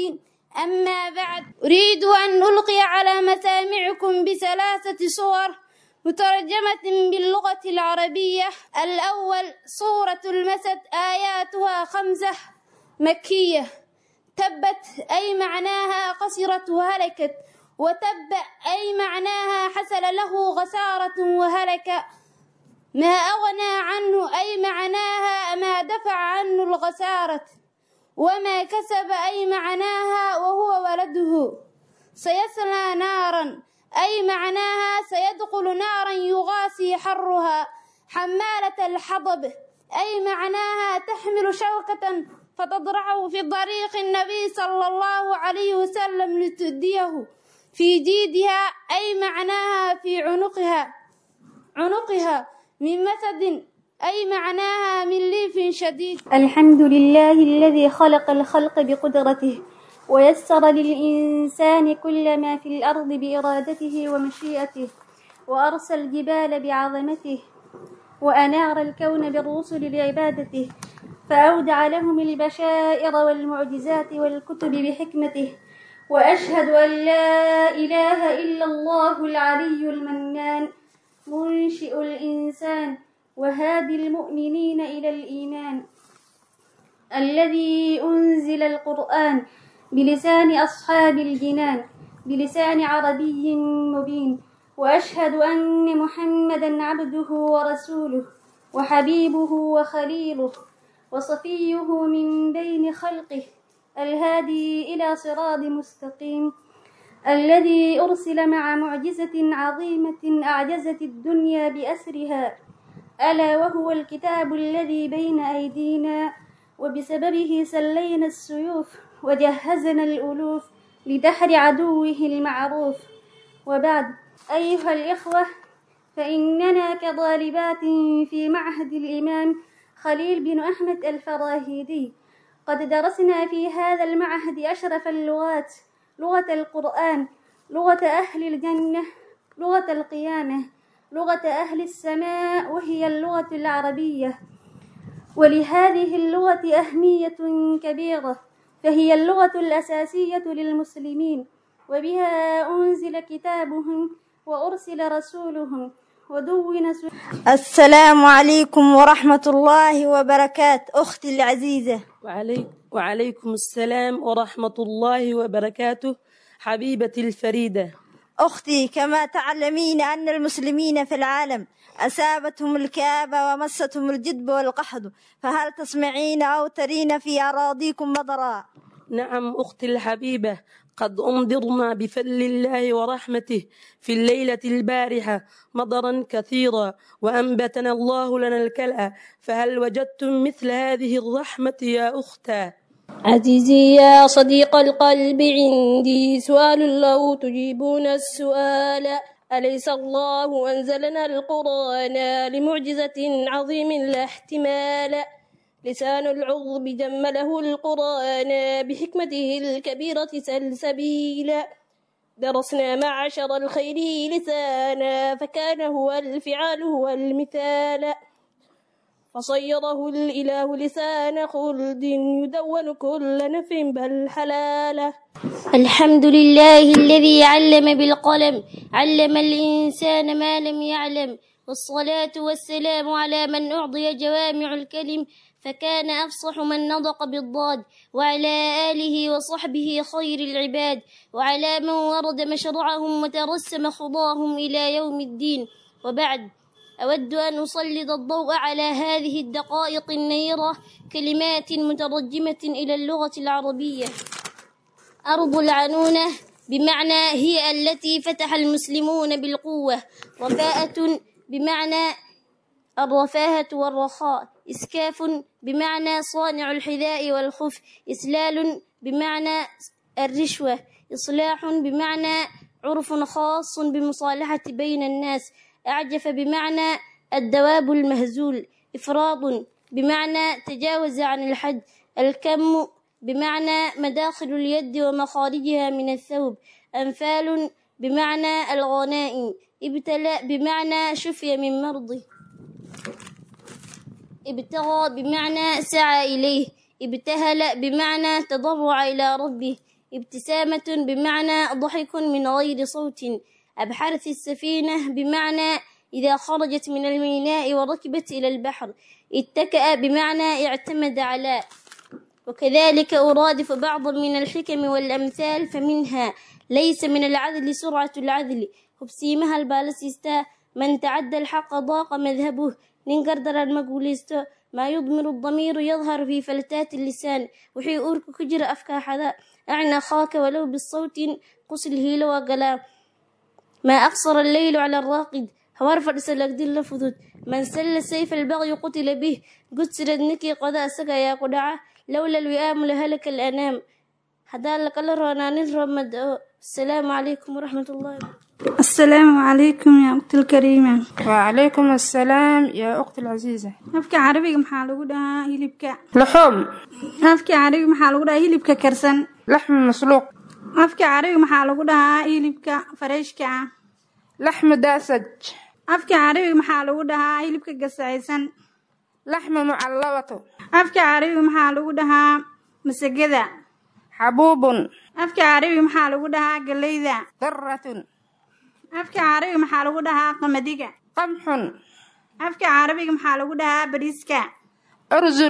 أما بعد أريد أن ألقي على مسامعكم بثلاثة صور مترجمة باللغة العربية الأول سورة المسد آياتها خمسة مكية تبت أي معناها قصرت وهلكت وتب أي معناها حصل له خسارة وهلك ما أغنى عنه أي معناها ما دفع عنه الخسارة وما كسب أي معناها وهو ولده سيصلى نارا أي معناها سيدخل نارا يغاسي حرها حمالة الحطب أي معناها تحمل شوكة فتضرعه في طريق النبي صلى الله عليه وسلم لتديه في جيدها أي معناها في عنقها عنقها من مسد أي معناها من ليف شديد الحمد لله الذي خلق الخلق بقدرته ويسر للإنسان كل ما في الأرض بإرادته ومشيئته وأرسل الجبال بعظمته وأنار الكون بالرسل لعبادته فأودع لهم البشائر والمعجزات والكتب بحكمته وأشهد أن لا إله إلا الله العلي المنان منشئ الإنسان وهادي المؤمنين إلى الإيمان الذي أنزل القرآن بلسان أصحاب الجنان بلسان عربي مبين وأشهد أن محمدا عبده ورسوله وحبيبه وخليله وصفيه من بين خلقه الهادي إلى صراط مستقيم الذي أرسل مع معجزة عظيمة أعجزت الدنيا بأسرها ألا وهو الكتاب الذي بين أيدينا وبسببه سلينا السيوف وجهزنا الألوف لدحر عدوه المعروف وبعد أيها الإخوة فإننا كطالبات في معهد الإمام خليل بن أحمد الفراهيدي قد درسنا في هذا المعهد أشرف اللغات لغة القرآن لغة أهل الجنة لغة القيامة لغة أهل السماء وهي اللغة العربية ولهذه اللغة أهمية كبيرة فهي اللغة الأساسية للمسلمين وبها أنزل كتابهم وأرسل رسولهم ودون السلام عليكم ورحمة الله وبركاته أختي العزيزة وعليك وعليكم السلام ورحمة الله وبركاته حبيبتي الفريدة أختي كما تعلمين أن المسلمين في العالم أصابتهم الكآبة ومستهم الجدب والقحط فهل تسمعين أو ترين في أراضيكم مطرا نعم أختي الحبيبة قد أمضرنا بفضل الله ورحمته في الليلة البارحة مطرا كثيرا وأنبتنا الله لنا الكلأ فهل وجدتم مثل هذه الرحمة يا أختا عزيزي يا صديق القلب عندي سؤال لو تجيبون السؤال أليس الله أنزلنا القرآن لمعجزة عظيم لا احتمال لسان العظم جمله القرآن بحكمته الكبيرة سلسبيلا درسنا معشر الخير لسانا فكان هو الفعال هو المثال فصيره الإله لسان خلد يدون كل نف بل حلاله الحمد لله الذي علم بالقلم علم الإنسان ما لم يعلم والصلاة والسلام على من أعطي جوامع الكلم فكان أفصح من نطق بالضاد وعلى آله وصحبه خير العباد وعلى من ورد مشرعهم وترسم خضاهم إلى يوم الدين وبعد أود أن أسلط الضوء على هذه الدقائق النيرة كلمات مترجمة إلى اللغة العربية أرض العنونة بمعنى هي التي فتح المسلمون بالقوة رفاءة بمعنى الرفاهة والرخاء إسكاف بمعنى صانع الحذاء والخف إسلال بمعنى الرشوة إصلاح بمعنى عرف خاص بمصالحة بين الناس أعجف بمعنى الدواب المهزول إفراط بمعنى تجاوز عن الحد الكم بمعنى مداخل اليد ومخارجها من الثوب أنفال بمعنى الغنائم ابتلى بمعنى شفي من مرضه ابتغى بمعنى سعى إليه ابتهل بمعنى تضرع إلى ربه ابتسامة بمعنى ضحك من غير صوت أبحرت السفينة بمعنى إذا خرجت من الميناء وركبت إلى البحر اتكأ بمعنى اعتمد على وكذلك أرادف بعضا من الحكم والأمثال فمنها ليس من العدل سرعة العدل hubsiimaha albaalasiistaa man tacadda alxaqa daaqa madhabuh nin gardaran ma guulaysto maa yudmiru damiiru yadharu fii faltaati lisaan wixii uurka ku jira afkaaxada acna khaaka walow bisawtin qusil hiilo waa galaa maa aqsara alleylu cala araaqid hawaar fadhisa lagdil la fudud man salla sayfa albaqyi qutila bih gudsirad ninkii qoda asaga ayaa ku dhaca lowla alwi'aamu lahalaka alanaam haddaan lakala roonaa nin roobmad oo asalaamu calaykum waraxmat ullahi السلام عليكم يا أختي الكريمة وعليكم السلام يا أختي العزيزة afka carabiga maxaa lagu dhahaa hilibka لحوم afka carabiga maxaa lagu dhahaa hilibka karsan لحم مسلوق afka carabiga maxaa lagu dhahaa hilibka fareeshka ah لحم داسج afka carabiga maxaa lagu dhahaa hilibka gasacaysan لحم معلبة afka carabiga maxaa lagu dhahaa masagada حبوب afka carabiga maxaa lagu dhahaa galeyda ذرة afka carabiga maxaa lagu dhahaa qamadiga قمح afka carabiga maxaa lagu dhahaa bariiska أرز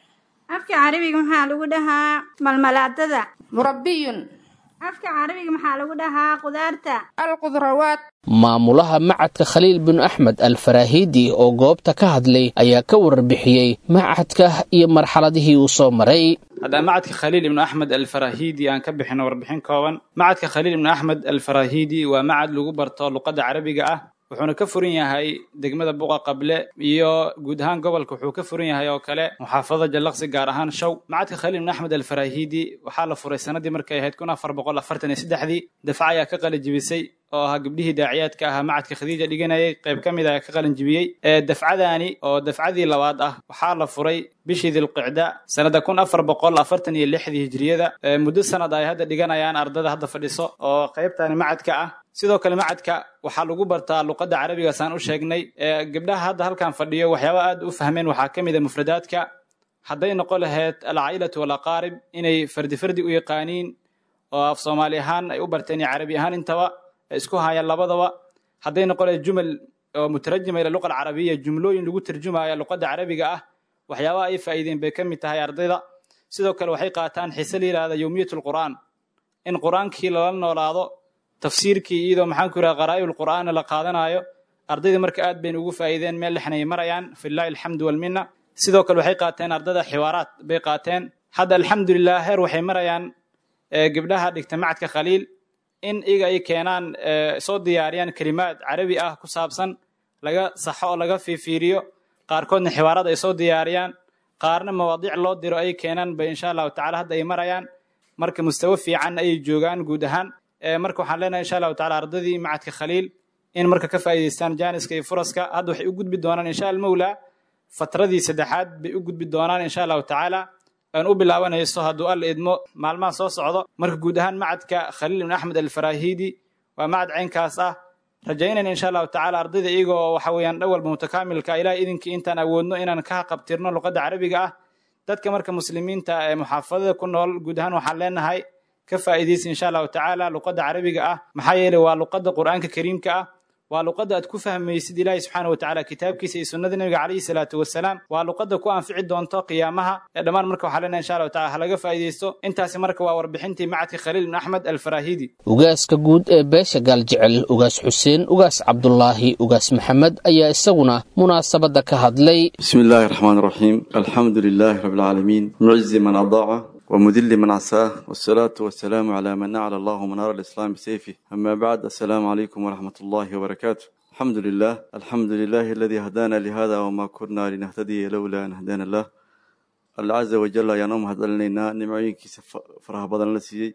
afka carabiga maxaa lagu dhahaa malmalaadada مربي afka carabiga maxaa lagu dhahaa qudaarta الخضروات maamulaha macadka khaliil bin axmed al faraahiidi oo goobta ka hadlay ayaa ka warbixiyey macadka iyo marxaladihii uu soo maray haddaan macadka khaliil ibnu axmed alfarahidi aan ka bixino warbixin kooban macadka khaliil ibnu axmed alfarahidi waa macad lagu barto luqadda carabiga ah wuxuuna ka furan yahay degmada buqa qable iyo guud ahaan gobolka wuxuu ka furan yahay oo kale muxaafadada jallaqsi gaar ahaan show macadka khaliil ibnu axmed alfarahidi waxaa la furay sanadii markay ahayd kun afar boqol afartan iyo saddexdii dafca ayaa ka qalijibisay oo ahaa gabdhihii daaciyaadka ahaa macadka khadiija dhiganayay qayb ka mid a ka qalin jibiyey ee dafcadaani oo dafcadii labaad ah waxaa la furay bishii dilqicda sanada kun afar boqol afartan iyo lixdii hijriyada muddo sanad ay hadda dhiganayaan ardada hadda fadhiso oo qaybtani macadka ah sidoo kale macadka waxaa lagu bartaa luqadda carabiga saan u sheegnay gabdhaha hadda halkan fadhiyo waxyaaba aad u fahmeen waxaa ka mid a mufradaadka hadday noqon lahayd alcaa'ilatu walaqaarib inay fardi fardi u yaqaaniin oo af soomaali ahaan ay u barteen iyo carabi ahaan intaba isku hayaan labadaba hadday noqon lahayd jumal oo mutarajima ila luqa alcarabiya jumlooyin lagu tarjumaya luqadda carabiga ah waxyaabaha ay faa'iideen bay ka mid tahay ardayda sidoo kale waxay qaataan xiise la yidhahda yowmiyat lqur'aan in qur'aankii lala noolaado tafsiirkii iyadoo maxaan ku yidhaha qaraa'ib qur'aana la qaadanayo ardayda marka aad bayna ugu faa'iideen meel lexnay marayaan fillahi alxamdu walminna sidoo kale waxay qaateen ardada xiwaaraad bay qaateen hadda alxamdulilah heer waxay marayaan gabdhaha dhigta macadka khaliil in iyaga ay keenaan soo diyaariyaan kelimaad carabi ah ku saabsan laga saxo oo laga fiifiiriyo qaarkoodna xiwaarad ay soo diyaariyaan qaarna mawaadiic loo diro ay keenaan bay insha allahu tacala hadda ay marayaan marka mustawo fiican ayay joogaan guud ahaan marka waxaan leenahay insha allahu tacala ardadii macadka khaliil in marka ka faa'iidaystaan jaaniska iyo furaska hadda waxay u gudbi doonaan insha almawla fatradii saddexaad bay u gudbi doonaan insha allahu tacaala aan u bilaabanayso hadduu alla idmo maalmaha soo socdo marka guud ahaan macadka khaliil ibn axmed alfarahidi waa macad caynkaas ah rajaynayna insha allahu tacala ardayda iyagoo waxa weeyaan dhan walba mutakaamilka ilaah idinkii intaan awoodno inaan ka qabtirno luqadda carabiga ah dadka marka muslimiinta ee muxaafadada ku nool guud ahaan waxaan leenahay ka faa'iidaysa insha allahu tacaala luqadda carabiga ah maxaa yeelay waa luqadda qur'aanka kariimka ah waa luqadda aad ku fahmaysid ilaahi subxaana watacaala kitaabkiisa iyo sunnada nebiga calayhi salaatu wasalaam waa luqadda ku anfici doonto qiyaamaha ee dhammaan marka waxaa leenahay insha allahu tacala halaga faa'iidaysto intaasi marka waa warbixintii macadka khaliil ibn axmed alfarahidi ugaaska guud ee beesha gaaljecel ugaas xuseen ugaas cabdulaahi ugaas maxamed ayaa isaguna munaasabadda ka hadlay bismi illaahi raxmaan raxiim alxamdu lilaahi rabbi alcaalamiin mucizi man adaaca ومذل من عساه والصلاة والسلام على من أعلى الله منار الإسلام بسيفه أما بعد السلام عليكم ورحمة الله وبركاته الحمد لله الحمد لله الذي هدانا لهذا وما كنا لنهتدي لولا أن هدانا الله الله عز وجل يا نوم هدلنا نمعين كيس فرح بدن لسي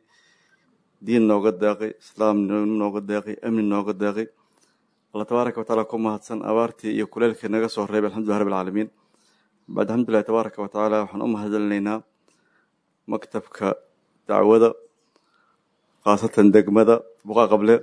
دين نوقد داقي إسلام نوقد داقي أمن نوقد داقي الله تبارك وتعالى كما هدسن أبارتي يقول لك نقص الرب الحمد لله رب العالمين بعد الحمد لله تبارك وتعالى وحن أم هدلنا maktabka dacwada khaasatan degmada buqa qable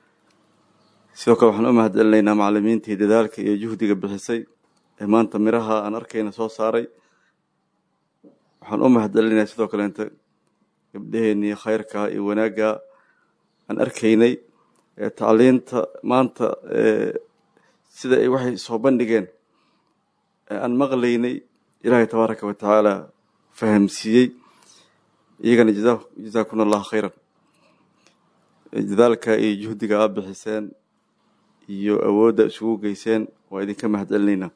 sidoo kale waxaan u mahadcelinaynaa macalimiintii dadaalka iyo juhdiga bixisay ee maanta miraha aan arkayna soo saaray waxaan u mahadcelinayaa sidoo kaleente gabdhaheenii khayrka iyo wanaagga aan arkaynay ee tacliinta maanta sida ay waxay soo bandhigeen ee aan maqlaynay ilaahay tabaaraka wa tacaala fahamsiiyey iyagana jazaakuna allahu khayran dadaalka iyo juhdiga aa bixiseen iyo awoodda isugu geyseen waa idinka mahad celinaynaa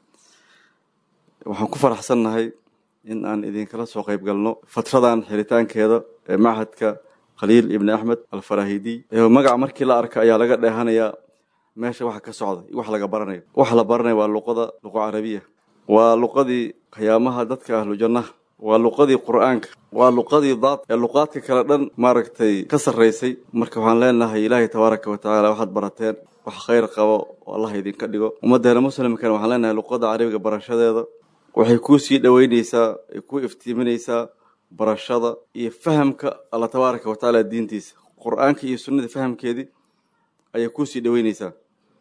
waxaan ku faraxsannahay in aan idinkala soo qayb galno fatradan xiritaankeeda ee machadka khaliil ibni axmed alfarahidi magaca markii la arka ayaa laga dheehanayaa meesha waxa ka socda iyo wax laga baranayo waxa la baranaya waa luqada luqa carabiya waa luqadii qiyaamaha dadka ahlu jannaha waa luqadii qur'aanka waa luqadii daad ee luqaadka kale dhan maaragtay ka sarraysay marka waxaan leenahay ilaahay tabaaraka wa tacaala waxaad barateen wax khayr qabo oo allah idinka dhigo ummaddeena muslimkana waxaan leenahay luqada carabiga barashadeeda waxay kuu sii dhoweyneysaa ay kuu iftiiminaysaa barashada iyo fahamka alla tabaaraka wa tacaala diintiisa qur-aanka iyo sunnada fahamkeedii ayay kuu sii dhoweyneysaa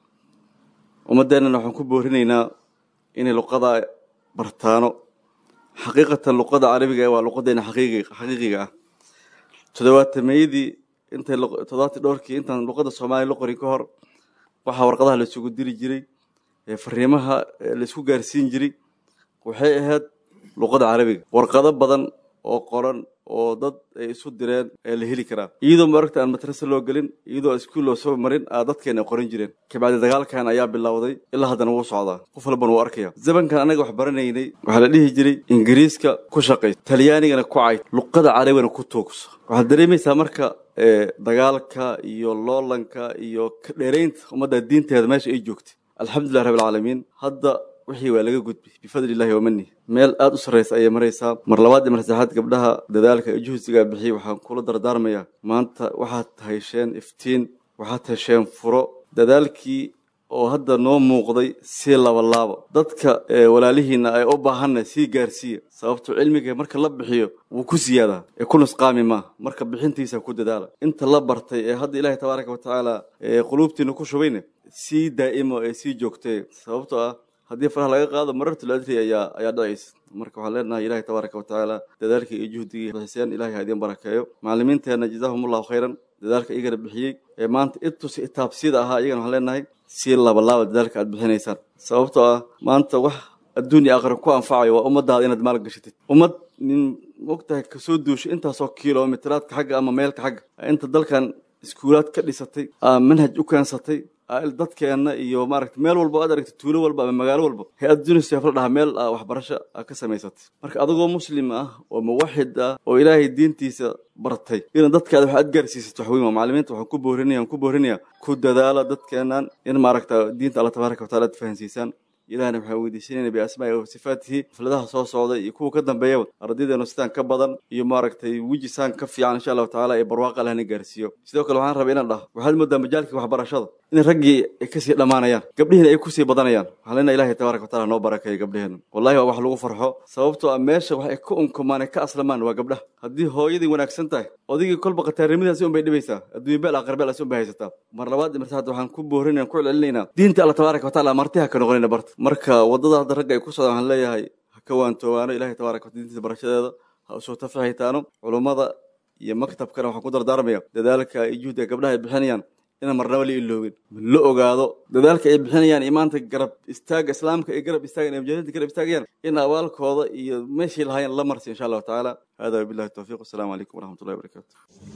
ummaddeennana waxaan ku boorinaynaa inay luqada bartaano xaqiiqatan luqada carabiga waa luqadeena xaqiiqiga ah toddobaatameeyadii intay toddobaati dhowrkii intaan luqada soomaaliya la qorin ka hor waxaa warqadaha la isugu diri jiray fariimaha la isku gaarsiin jiray waxay ahayd luqada carabiga warqado badan oo qoran oo dad ay isu direen ee la heli karaa iyadoo maaragta aan madrasa loo gelin iyadoo iskuul loo soo marin aa dadkeena ay qoran jireen kabacdi dagaalkan ayaa bilowday ilaa haddana wuu socdaa qof walbana wuu arkaya zamankan annaga wax baranaynay waxaa la dhihi jiray ingiriiska ku shaqays talyaanigana ku cayd luqada carabigana ku toogso waxaad dareemaysaa marka dagaalka iyo loolanka iyo ka dheeraynta ummadda diinteeda meesha ay joogtay alxamdulilah rabbi alcaalamiin hadda wixii waa laga gudbay bifadli illahi wamani meel aada u sarraysa ayay maraysaa mar labaad iyo mar saddexaad gabdhaha dadaalka iyo juhsigaa bixiyay waxaan kula dardaarmayaa maanta waxaad hesheen iftiin waxaad hesheen furo dadaalkii oo hadda noo muuqday sii labalaaba dadka walaalihiina ay u baahanna sii gaarsiiya sababto cilmiga marka la bixiyo wuu ku siyaadaa ee ku nusqaami maaha marka bixintiisa ku dadaala inta la bartay ee hadda ilaahay tabaaraka wa tacaala quluubtiina ku shubayne sii daa'imo ee sii joogtee sababtoo ah haddii faraha laga qaado marartul adri ayaa ayaa dhacaysa marka waxaan leenahay ilahay tabaaraka wa tacaala dadaalkii iyo juhdigii bixiseen ilahay ha idin barakeeyo macallimiinteenna jazaahum allahu khayran dadaalka iyagana bixiyey ee maanta itus itaabsida ahaa iyagana waxaan leenahay sii labalaaba dadaalka aad bixinaysaan sababtoo ah maanta wax adduunya aakhira ku anfacayo waa ummadaada inaad maal gashatid ummad nin mogtahay kasoo duusho intaasoo kilomitiraadka xagga ama meelka xagga inta dalkan iskuulaad ka dhisatay aa manhaj u keensatay dadkeena iyo maaragta meel walba aad aragta tuulo walba ama magaalo walba hay-ad unisef la dhahaa meel waxbarasho a ka samaysatay marka adigoo muslim ah oo muwaxid ah oo ilaahay diintiisa bartay ina dadkaada wax aad gaarsiisato wax weyn waa macallimiinta waxaan ku boorinaya ku boorinaya ku dadaala dadkeenan in maaragta diinta alla tabaaraka wataala aad fahansiisaan ilahna waxaan weydiisanayna biasmaa'i wa sifaatihi xafladaha soo socda iyo kuwa ka dambeeyaba ardaydeenu sidaan ka badan iyo maaragtay wijisaan ka fiican insha allahu tacaala ee barwaaqa lahna gaarsiiyo sidoo kale waxaan rabay inaan dhaho waxaad moodaa majaalkii waxbarashada in raggii ay kasii dhammaanayaan gabdhihiina ay kusii badanayaan waxaan leenahay ilahay tabaaraka wataala noo barakeeyo gabdheheena wallahi waa wax lagu farxo sababtoo ah meesha wax ay ka unkumaan ay ka aslamaan waa gabdhaha haddii hooyadii wanaagsan tahay odigii kolba khataarnimadaasi un bay dhibaysaa adduunya beel aakhir beel asi un bay haysataa mar labaad iyo mar saddexaad waxaan ku boorinaya ku celcelinaynaa diinta alla tabaaraka wataala martiha ka noqonayna barta marka waddada hadda ragga ay ku socdaan waxaan leeyahay ha ka waantoowaano ilahay tabaaraka wataala diintiisa barashadeeda ha usoo tafaxaytaano culummada iyo maktabkana waxaan ku dardaarmaya dadaalka iyo juhdiga gabdhaha ay bixinayaan inaan marnaba la iloobin la ogaado dadaalka ay bixinayaan iyo maanta garab istaaga islaamka ay garab istaagan ee mujaahidiinta garab istaagayaan in abaalkooda iyo meeshii lahaayeen la marsi insha allahu tacaala hada wabillahi tawfiq wasalaamu calaykum waraxmat ullahi wabarakatu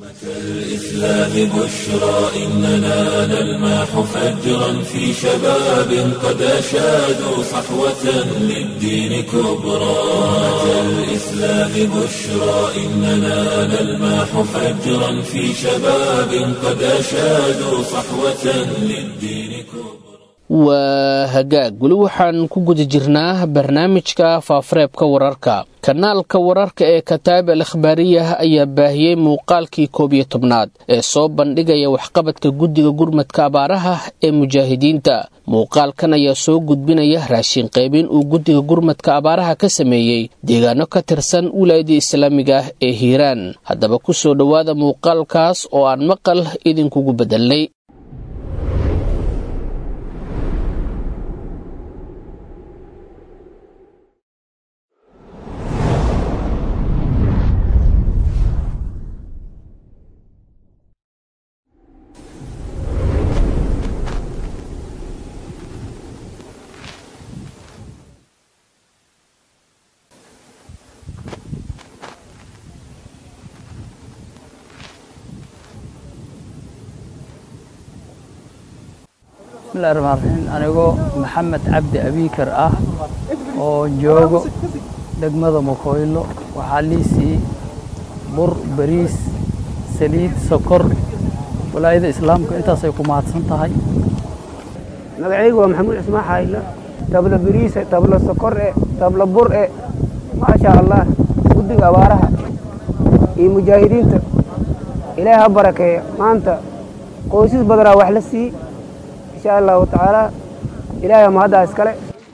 الإسلام بشرى إننا نلمح فجرا في شباب قد أشادوا صحوة للدين كبرى الإسلام بشرى إننا نلمح فجرا في شباب قد أشادوا صحوة للدين كبرى waa hagaag weli waxaan ku guda jirnaa barnaamijka faafareebka wararka kanaalka wararka ee kataab al akhbaariyah ayaa baahiyey muuqaalkii koob iyo tobnaad ee soo bandhigaya waxqabadka guddiga gurmadka abaaraha ee mujaahidiinta muuqaalkan ayaa soo gudbinaya raashin qaybin uu guddiga gurmadka abaaraha ka sameeyey deegaano ka tirsan wilaayadda islaamiga ah ee hiiraan haddaba ku soo dhowaada muuqaalkaas oo aan maqal idinkugu bedelnay bismillahi raxmaan raxiim anigoo maxamed cabdi abiikar ah oo joogo degmada mukoylo waxaa liisii bur bariis saliid sokor walaayada islaamka intaasay ku mahadsan tahay magacaygu waa maxamuud cismaan xaayla tabla bariise tabla sokor e tabla bur e maasha allah guddiga abaaraha iyo mujaahidiinta ilaahi ha barakeeya maanta qoysas badanaa wax la sii insha allahu tacaala ilaahay mahaddaa iskale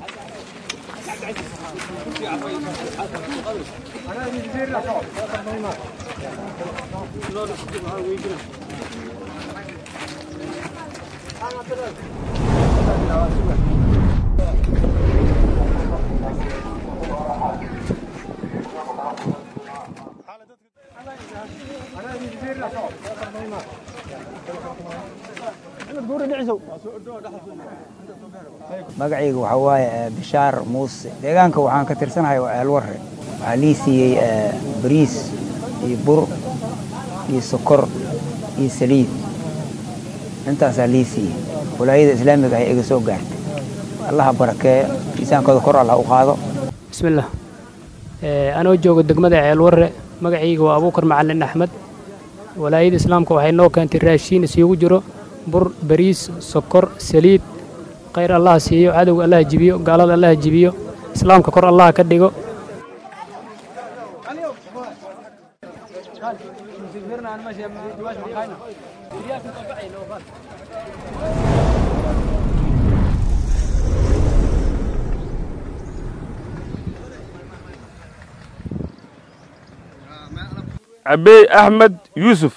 magacayga waxaa waaye bishaar muuse deegaanka waxaan ka tirsanahay waa eelwarre waxaa lii siiyey bariis iyo bur iyo sokor iyo saliid intaasaa lii siiyey walaayada islaamiga ah iga soo gaartay allaha barakeeyo miisaankooda kor allah u qaado bismillaah anoo joogo degmada ceelwarre magacayga waa abuukar macalin axmed walaayada islaamka waxay noo keentay raashiin isugu jiro bur bariis sokor saliid khayr allaha siiyo cadowga allaha jibiyo gaalada allaha jibiyo islaamka kor allaha ka dhigo cabey axmed yuusuf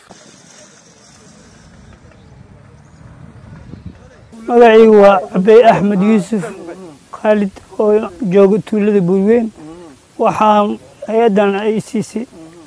magacaygu waa cabey axmed yuusuf khaalid oo jooga tuulada buurweyn waxaa hay-addan ay siisay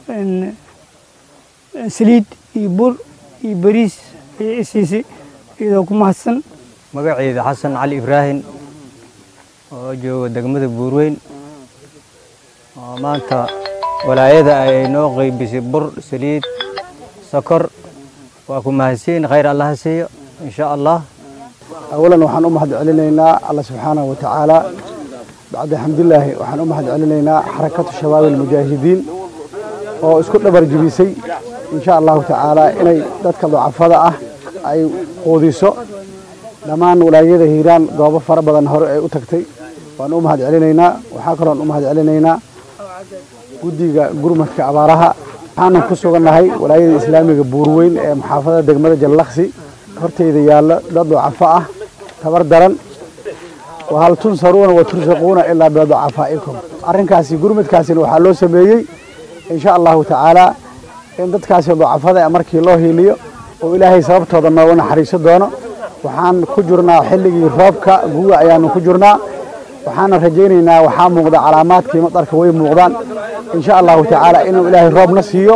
saliid iyo bur iyo bariis ayay i siisay iyadoo ku mahadsan magacayda xasan cali ibraahim oo jooga degmada buurweyn oo maanta walaayada ay noo qaybisay bur saliid sokor waa ku mahadsiin khayr allaha siiyo in sha allah awalan waxaan u mahad celinaynaa alla subxaanahu wa tacaala bacda xamdilaahi waxaan u mahad celinaynaa xarakatu shabaabi almujaahidiin oo isku dhabar jibisay insha allahu tacaala inay dadka ducafada ah ay quudiso dhammaan walaayada hiiraan goobo fara badan hore ay u tagtay waan u mahad celinaynaa waxaa kaloon u mahad celinaynaa guddiga gurmadka abaaraha waxaanan ku sugannahay walaayada islaamiga buurweyn ee muxaafadada degmada jallaksi horteyda yaallo dad ducafo ah tabar daran wahal tunsaruuna wa tursaquuna ilaa biducafaa'ikum arrinkaasi gurmadkaasina waxaa loo sameeyey insha allahu tacaala in dadkaasi ducafada markii loo hiiliyo oo ilaahay sababtooda nooga naxariiso doono waxaan ku jirnaa xilligii roobka guga ayaanu ku jirnaa waxaana rajaynaynaa waxaa muuqda calaamaadkii madarka way muuqdaan insha allahu tacaala inuu ilaahay roobna siiyo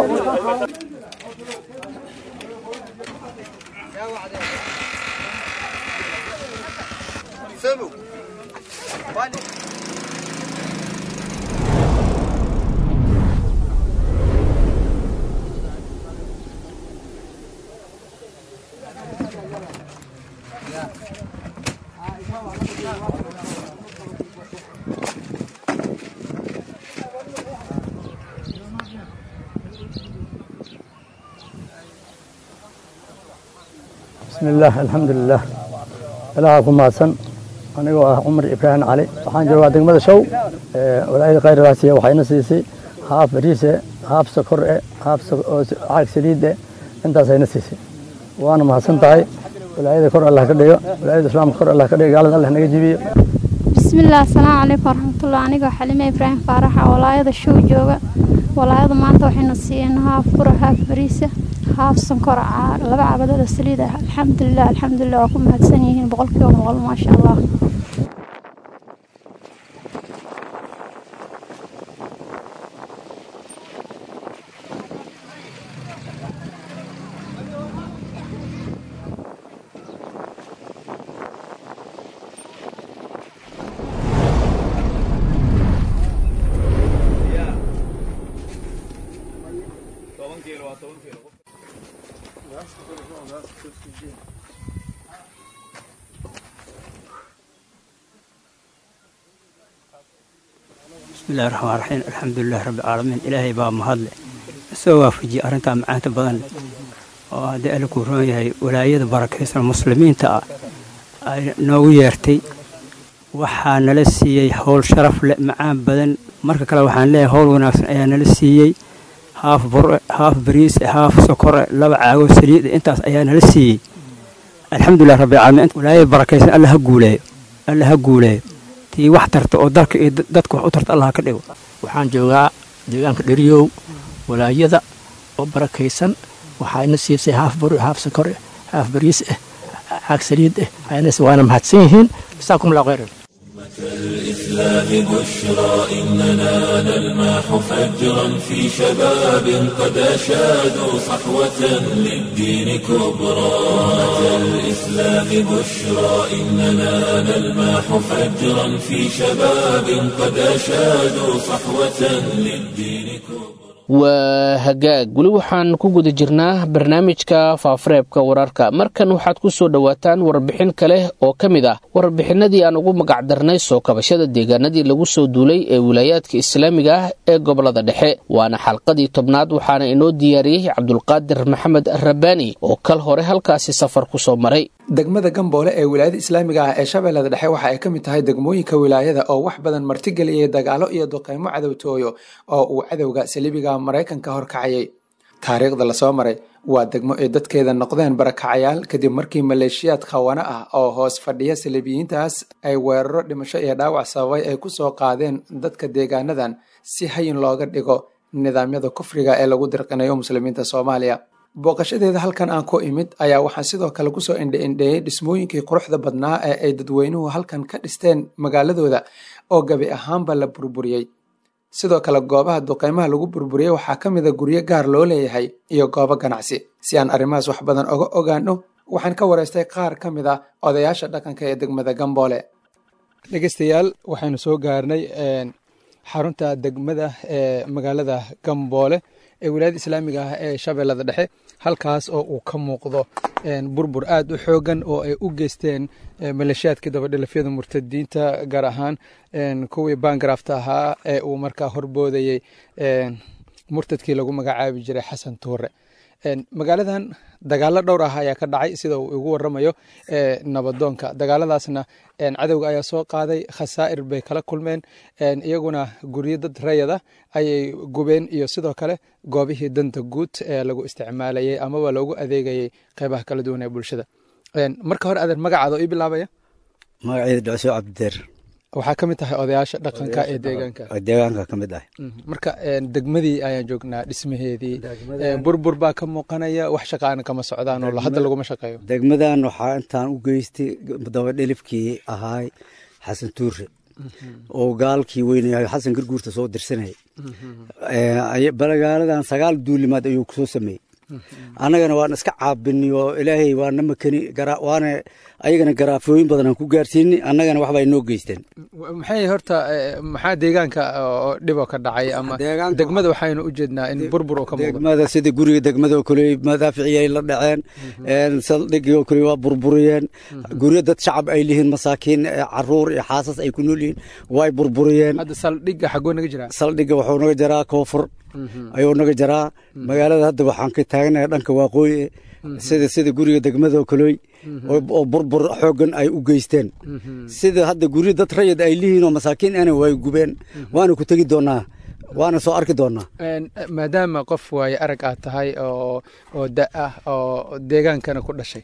bismillaah alxamdulilah ilaaha ku mahadsan anigoo ah cumar ibraahim cali waxaan joogaa degmada show walaayada khayradaasiya waxayna siisay haaf bariise haaf sokor e haaf caag saliid e intaasayna siisay waana mahadsan tahay walaayada kor allah ka dhigo walaayada islaamka kor allah ka dhigo gaalada allah naga jibiyo bismillaah asalaamu calaykum waraxmatullah anigoo xalime ibraahim faaraxa walaayada show jooga walaayada maanta waxayna siiyeen haaf bura haaf bariisa haaf sankor laba cabadood oo saliid ah alxamdulilah alxamdulilah waa ku mahadsan yihiin boqolkiiba boqol maasha allah bismillahi raxmaan raxiim alxamdulilahi rabbi caalamiin ilaahay baa mahadle soo waafajiyey arrintaa macaanta badan leh oo haddii alla kuu roon yahay walaayada barakaysan muslimiinta ah ay noogu yeertay waxaa nala siiyey howl sharaf leh macaan badan marka kale waxaan leeyahay howl wanaagsan ayaa nala siiyey haaf bure haaf bariise haaf sokore laba caago saliid intaas ayaa nala siiyey alxamdulilah rabbi caalamiin walaayada barakaysan alla ha guuleeyo alla ha guuleeyo tii wax tarta oo dalka iyo dadka wax u tarta allah ka dhigo waxaan joogaa deegaanka dheriyow walaayada oo barakaysan waxayna siisay haaf bur haaf sokore haaf bariis ah caag saliid ah ayna waana mahadsan yihiin jasaakum allah khayran الإسلام بشرى إننا نلمح فجرا في شباب قد أشادوا صحوة للدين كبرى الإسلام بشرى إننا نلمح فجرا في شباب قد أشادوا صحوة للدين كبرى waa hagaag weli waxaan ku guda jirnaa barnaamijka faafareebka wararka markan waxaad ku soo dhowaataan warbixin kale oo ka mid ah warbixinadii aan ugu magacdarnay soo kabashada deegaanadii lagu soo duulay ee wilaayaadka islaamiga ah ee gobolada dhexe waana xalqadii tobnaad waxaana inoo diyaariyey cabdulqaadir maxamed rabbaani oo kal hore halkaasi safar ku soo maray degmada gamboole ee wilaayada islaamiga ah ee shabeellada dhexe waxa ay ka mid tahay degmooyinka wilaayada oo wax badan martigeliyay dagaalo iyo duqeymo cadowtooyo oo uu cadowga saliibiga maraykanka horkacayay taariikhda lasoo maray waa degmo ay dadkeeda noqdeen barakacayaal kadib markii maleeshiyaad khawana ah oo hoos fadhiya saliibiyiintaas ay weeraro dhimasho iyo dhaawac sababay ay ku soo qaadeen dadka deegaanadan si hayin looga dhigo nidaamyada kufriga ee lagu dirqinayo muslimiinta soomaaliya booqashadeeda halkan aan ku imid ayaa waxaan sidoo kale kusoo indhe-indheeyey dhismooyinkii quruxda badnaa ee ay dadweynuhu halkan ka dhisteen magaaladooda oo gabi ahaanba la burburiyey sidoo kale goobaha duqeymaha lagu burburiyey waxaa ka mida guryo gaar loo leeyahay iyo goobo ganacsi si aan arrimahaas wax badan oga ogaano waxaan ka wareystay qaar ka mid a odayaasha dhaqanka ee degmada gamboole dhegeystayaal waxaynu soo gaarnay xarunta degmada ee magaalada gamboole ee wilaayada islaamiga ah ee shabeellada dhexe halkaas oo uu ka muuqdo burbur aad u xoogan oo ay u geysteen maleeshiyaadkii dabadhilafyada murtadiinta gaar ahaan kuwii bangarafta ahaa ee uu markaa horboodayey murtadkii lagu magacaabi jiray xasan tuure magaaladan dagaalo dhowr ah ayaa ka dhacay sida uu igu waramayo nabadoonka dagaaladaasna cadowga ayaa soo qaaday khasaa'ir bay kala kulmeen iyaguna guryo dad rayada ayay gubeen iyo sidoo kale goobihii danta guud ee lagu isticmaalayay amaba loogu adeegayay qeybaha kala duwan ee bulshada marka hore adeer magacaada oo ii bilaabaya magaceeda dhacso cabdideer waxaa ka mid tahay odayaasha dhaqanka ee deegaanka deegaanka ka mid ah marka degmadii ayaan joognaa dhismaheedii burbur baa ka muuqanaya wax shaqaana kama socdaan oo hadda laguma shaqeeyo degmadan waxaa intaan u geystay dabadhelifkii ahaay xasan tuure oo gaalkii weynaya xasan garguurta soo dirsanayay balagaaladan sagaal duulimaad ayuu kusoo sameeyey annagana waan iska caabini oo ilaahay waana makani waana ayagana garaafooyin badan aan ku gaarsiini annagana waxbay noo geysteen maxay horta maxaa deegaanka oo dhiboo ka dhacay ama degmada waxaynu u jeednaa in burbur oo ka muuqdo degmada sida guriga degmada oo kale madaaficiyay la dhaceen saldhigii oo kale waa burburiyeen guryo dad shacab ay lihiin masaakiin caruur iyo xaasas ay ku nool yihiin way burburiyeen hadda saldhigga xagoo naga jiraa saldhigga wuxuu naga jaraa koonfur ayuu naga jaraa magaalada hadda waxaan ka taaganahay dhanka waaqooyi sida sida guriga degmada oo kalooy oo burbur xoogan ay u geysteen sida hadda guryo dad rayid ay lihiin oo masaakiin ana way gubeen waana ku tegi doonaa waana soo arki doonaa maadaama qof waaye arag aad tahay oo oo da ah oo deegaankana ku dhashay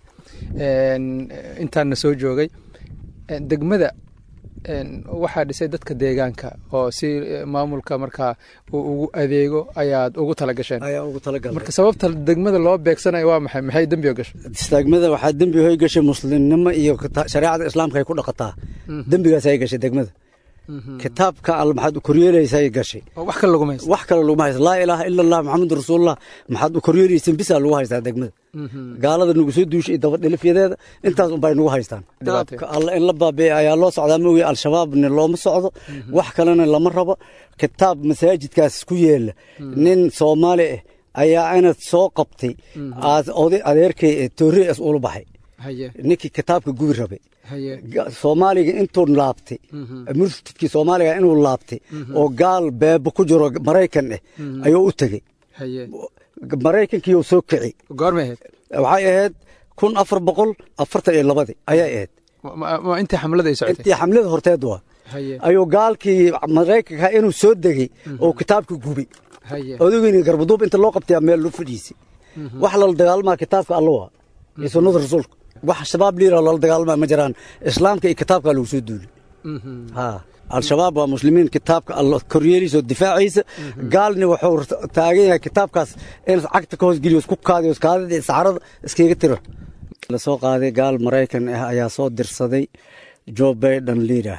intaana soo joogay degmada waxaa dhisay dadka deegaanka oo si maamulka markaa uu ugu adeego ayaad ugu talagasheen marka sababta degmada loo beegsanayo waa maxay maxay dembi oo gashay degmada waxaa dembi hoy gashay muslimnimo iyo shareecada islaamka ay ku dhaqataa dembigaas ay gashay degmada kitaabka al maxaad u koryeelaysa ay gashay wax kale laguma haysto wax kale laguma haysto laa ilaaha ila allah maxamedu rasuulullah maxaad u koryeelaysan bisaa lagu haystaa degmada gaalada nagu soo duushay iyo dabadhilifyadeeda intaas unbay nagu haystaan kitaabka alla in la baabi'e ayaa loo socdaa mooye al-shabaabna looma socdo wax kalena lama rabo kitaab masaajidkaas ku yeela nin soomaali ah ayaa inad soo qabtay oday adeerkay toorreas ula baxay ninkii kitaabka gubi rabay soomaaliga intuu laabtay murtadkii soomaaliga inuu laabtay oo gaal beebo ku jiro maraykan eh ayuu u tegey maraykankiiyuu soo kici goormay ahayd waxay ahayd kun afar boqol afartan iyo labadii ayay ahayd intii xamlada ay socotay intii xamlada horteed waa ayuu gaalkii maraykanka inuu soo degey oo kitaabka gubay odogeyni garbaduub inta loo qabtaya meel loo fadhiisay wax lala dagaalmaa kitaabka alla waa iyo sunnada rasuulka wax shabaab liira lala dagaalmaa ma jiraan islaamka iyo kitaabkaa lagu soo duulay ha al-shabaab waa muslimiin kitaabka alla koryeeliisa oo difaaciisa gaalni wuxuu taagan yahay kitaabkaas in cagta ka hoosgeliyo isku kaadiyo iskaadida iyo saxarada iskaga tiro la soo qaaday gaal maraykan ah ayaa soo dirsaday joe baiden liidah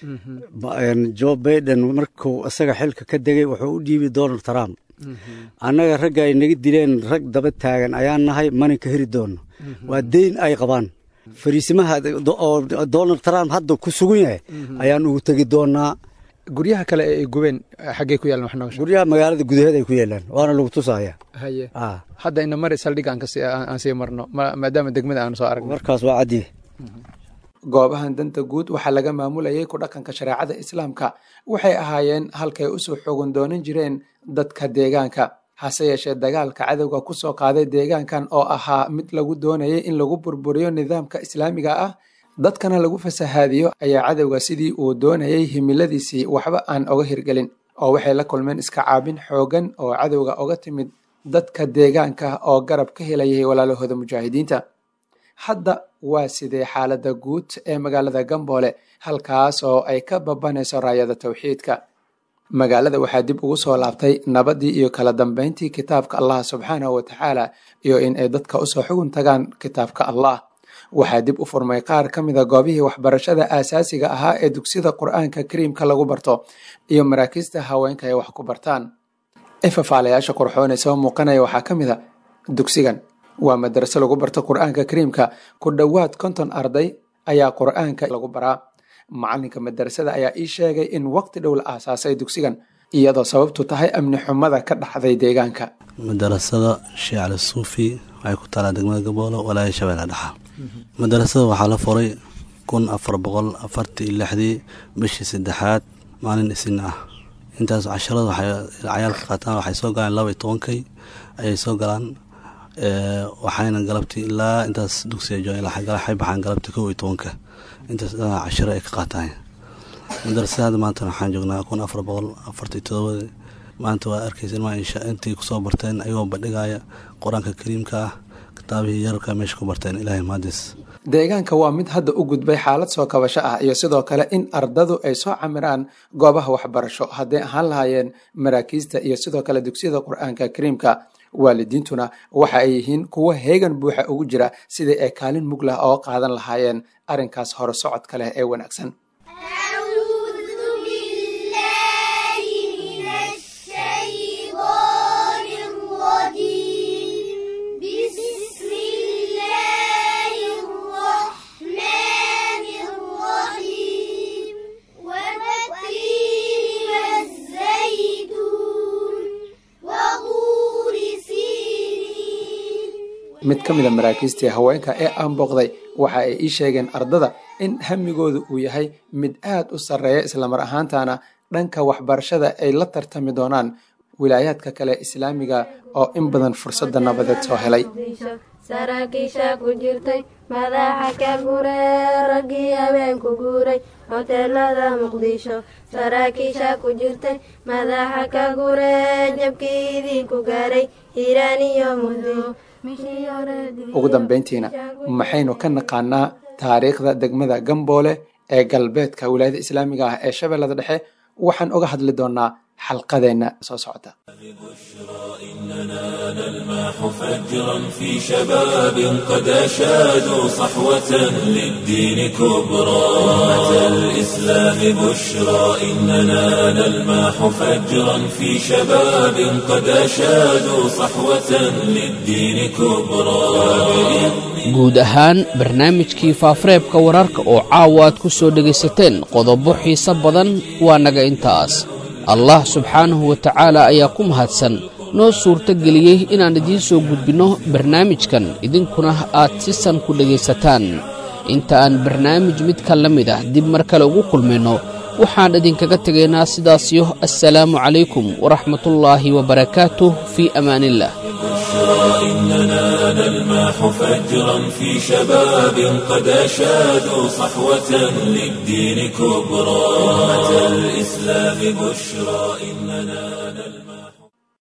joe baiden markuu isaga xilka ka degay wuxuu u dhiibay donald trump annaga ragga ay naga dileen rag daba taagan ayaan nahay mana ka heri doonno waa deyn ay qabaan fariisimaha oo donald trump hadda ku sugan yahay ayaan ugu tegi doonaa guryaha kale ee ay gubeen xaggee ku yaalan wax nooga guryaha magaalada gudaheed ay ku yaalaan waana lagu tusaya haye hadda ina mari saldhig aan kasi aan sii marno maadaama degmada aan soo aragno markaas waa caddi goobahan danta guud waxaa laga maamulayay ku dhaqanka shareecada islaamka waxay ahaayeen halkay usoo xogan doonan jireen dadka deegaanka hase yeeshee dagaalka cadowga ku soo qaaday deegaankan oo ahaa mid lagu doonayay in lagu burburiyo nidaamka islaamiga ah dadkana lagu fasahaadiyo ayaa cadowga sidii uu doonayay himiladiisii waxba aan oga hirgelin oo waxay la kulmeen iska caabin xoogan oo cadowga oga timid dadka deegaanka oo garab ka helayay walaalahooda mujaahidiinta hadda waa sidee xaaladda guud ee magaalada gamboole halkaas oo ay ka babanayso raayada tawxiidka magaalada waxaa dib ugu soo laabtay nabadii iyo kala dambeyntii kitaabka allah subxaanahu wa tacaala iyo in ay dadka usoo xugun tagaan kitaabka allah waxaa dib u furmay qaar ka mida goobihii waxbarashada aasaasiga ahaa ee dugsiyada qur-aanka kariimka lagu barto iyo maraakiista haweenka ay wax ku bartaan ifafaalayaasha qurxoon ee soo muuqanaya waxaa ka mid a dugsigan waa madraso lagu barto qur-aanka kariimka ku dhowaad konton arday ayaa qur-aanka lagu baraa macalinka madrasada ayaa ii sheegay in waqti dhow la aasaasay dugsigan iyadoo sababtu tahay amni xumada ka dhaxday deegaanka madarasada sheekh cali suufi waxay ku taalaa degmada gaboolo walaaya shabeelle dhexa madarasada waxaa la furay kun afar boqol afartii iyo lixdii bishii saddexaad maalin isin ah intaas casharada waxay cayaalka qaataan waxay soo galaan laba iyo tobankay ayay soo galaan waxayna galabtii ilaa intaas dugsiga joogan waxay baxaan galabtii kow iyo tobanka intaas dhanaa cashiro ay ka qaataan madarasada hadda maanta waxaan joognaa kun afar boqol afartii todobadii maanta waa arkaysa ilmaa insha intii kusoo barteen ayagoo bandhigaya qur-aanka kariimka ah kitaabihii yararka meesha ku barteen ilaahay mahadis deegaanka waa mid hadda u gudbay xaalad soo kabasho ah iyo sidoo kale in ardadu ay soo camiraan goobaha waxbarasho hadday ahaan lahaayeen maraakiista iyo sidoo kale dugsiyada qur-aanka kariimka waalidiintuna waxa ay yihiin kuwo heegan buuxa ugu jira sidai ay kaalin mug lah oo qaadan lahaayeen arrinkaas hore socodka leh ee wanaagsan mid ka mida maraakiistii haweenka ee aan booqday waxa ay ii sheegeen ardada in hamigoodu uu yahay mid aad u sarreeya islamar ahaantana dhanka waxbarashada ay la tartami doonaan wilaayaadka kale islaamiga oo in badan fursadda nabadeed soo helay saraakiisha ku jirtay madaxa ka guree raggii habeenku guuray hoteelada muqdisho saraakiisha ku jirtay madaxa ka guree jabkii idinku gaaray hiiraan iyo muddo ugu dambeyntiina maxaynu ka naqaanaa taariikhda degmada gamboole ee galbeedka wilaayada islaamiga ah ee shabeellada dhexe waxaan uga hadli doonaa xalqadeenna soo socota نلمح فجرا في شباب قد أشادوا صحوة للدين كبرى أمة الإسلام بشرى إننا نلمح فجرا في شباب قد أشادوا صحوة للدين كبرى guud ahaan barnaamijkii faafareebka wararka oo caawa aad ku soo dhegaysateen qodobo xiise badan waa naga intaas allah subxaanahu wa tacaala ayaa ku mahadsan noo suurto geliyey inaan idiin soo gudbinno barnaamijkan idinkuna aad si san ku dhegaysataan inta aan barnaamij midka la mid ah dib mar kale ugu kulmayno waxaan idinkaga tegaynaa sidaasiyo assalaamu calaykum waraxmatullaahi wabarakaatuh fii amaaniillah إننا نلمح فجرا في شباب قد أشادوا صحوة للدين كبرى أمة الإسلام بشرى إننا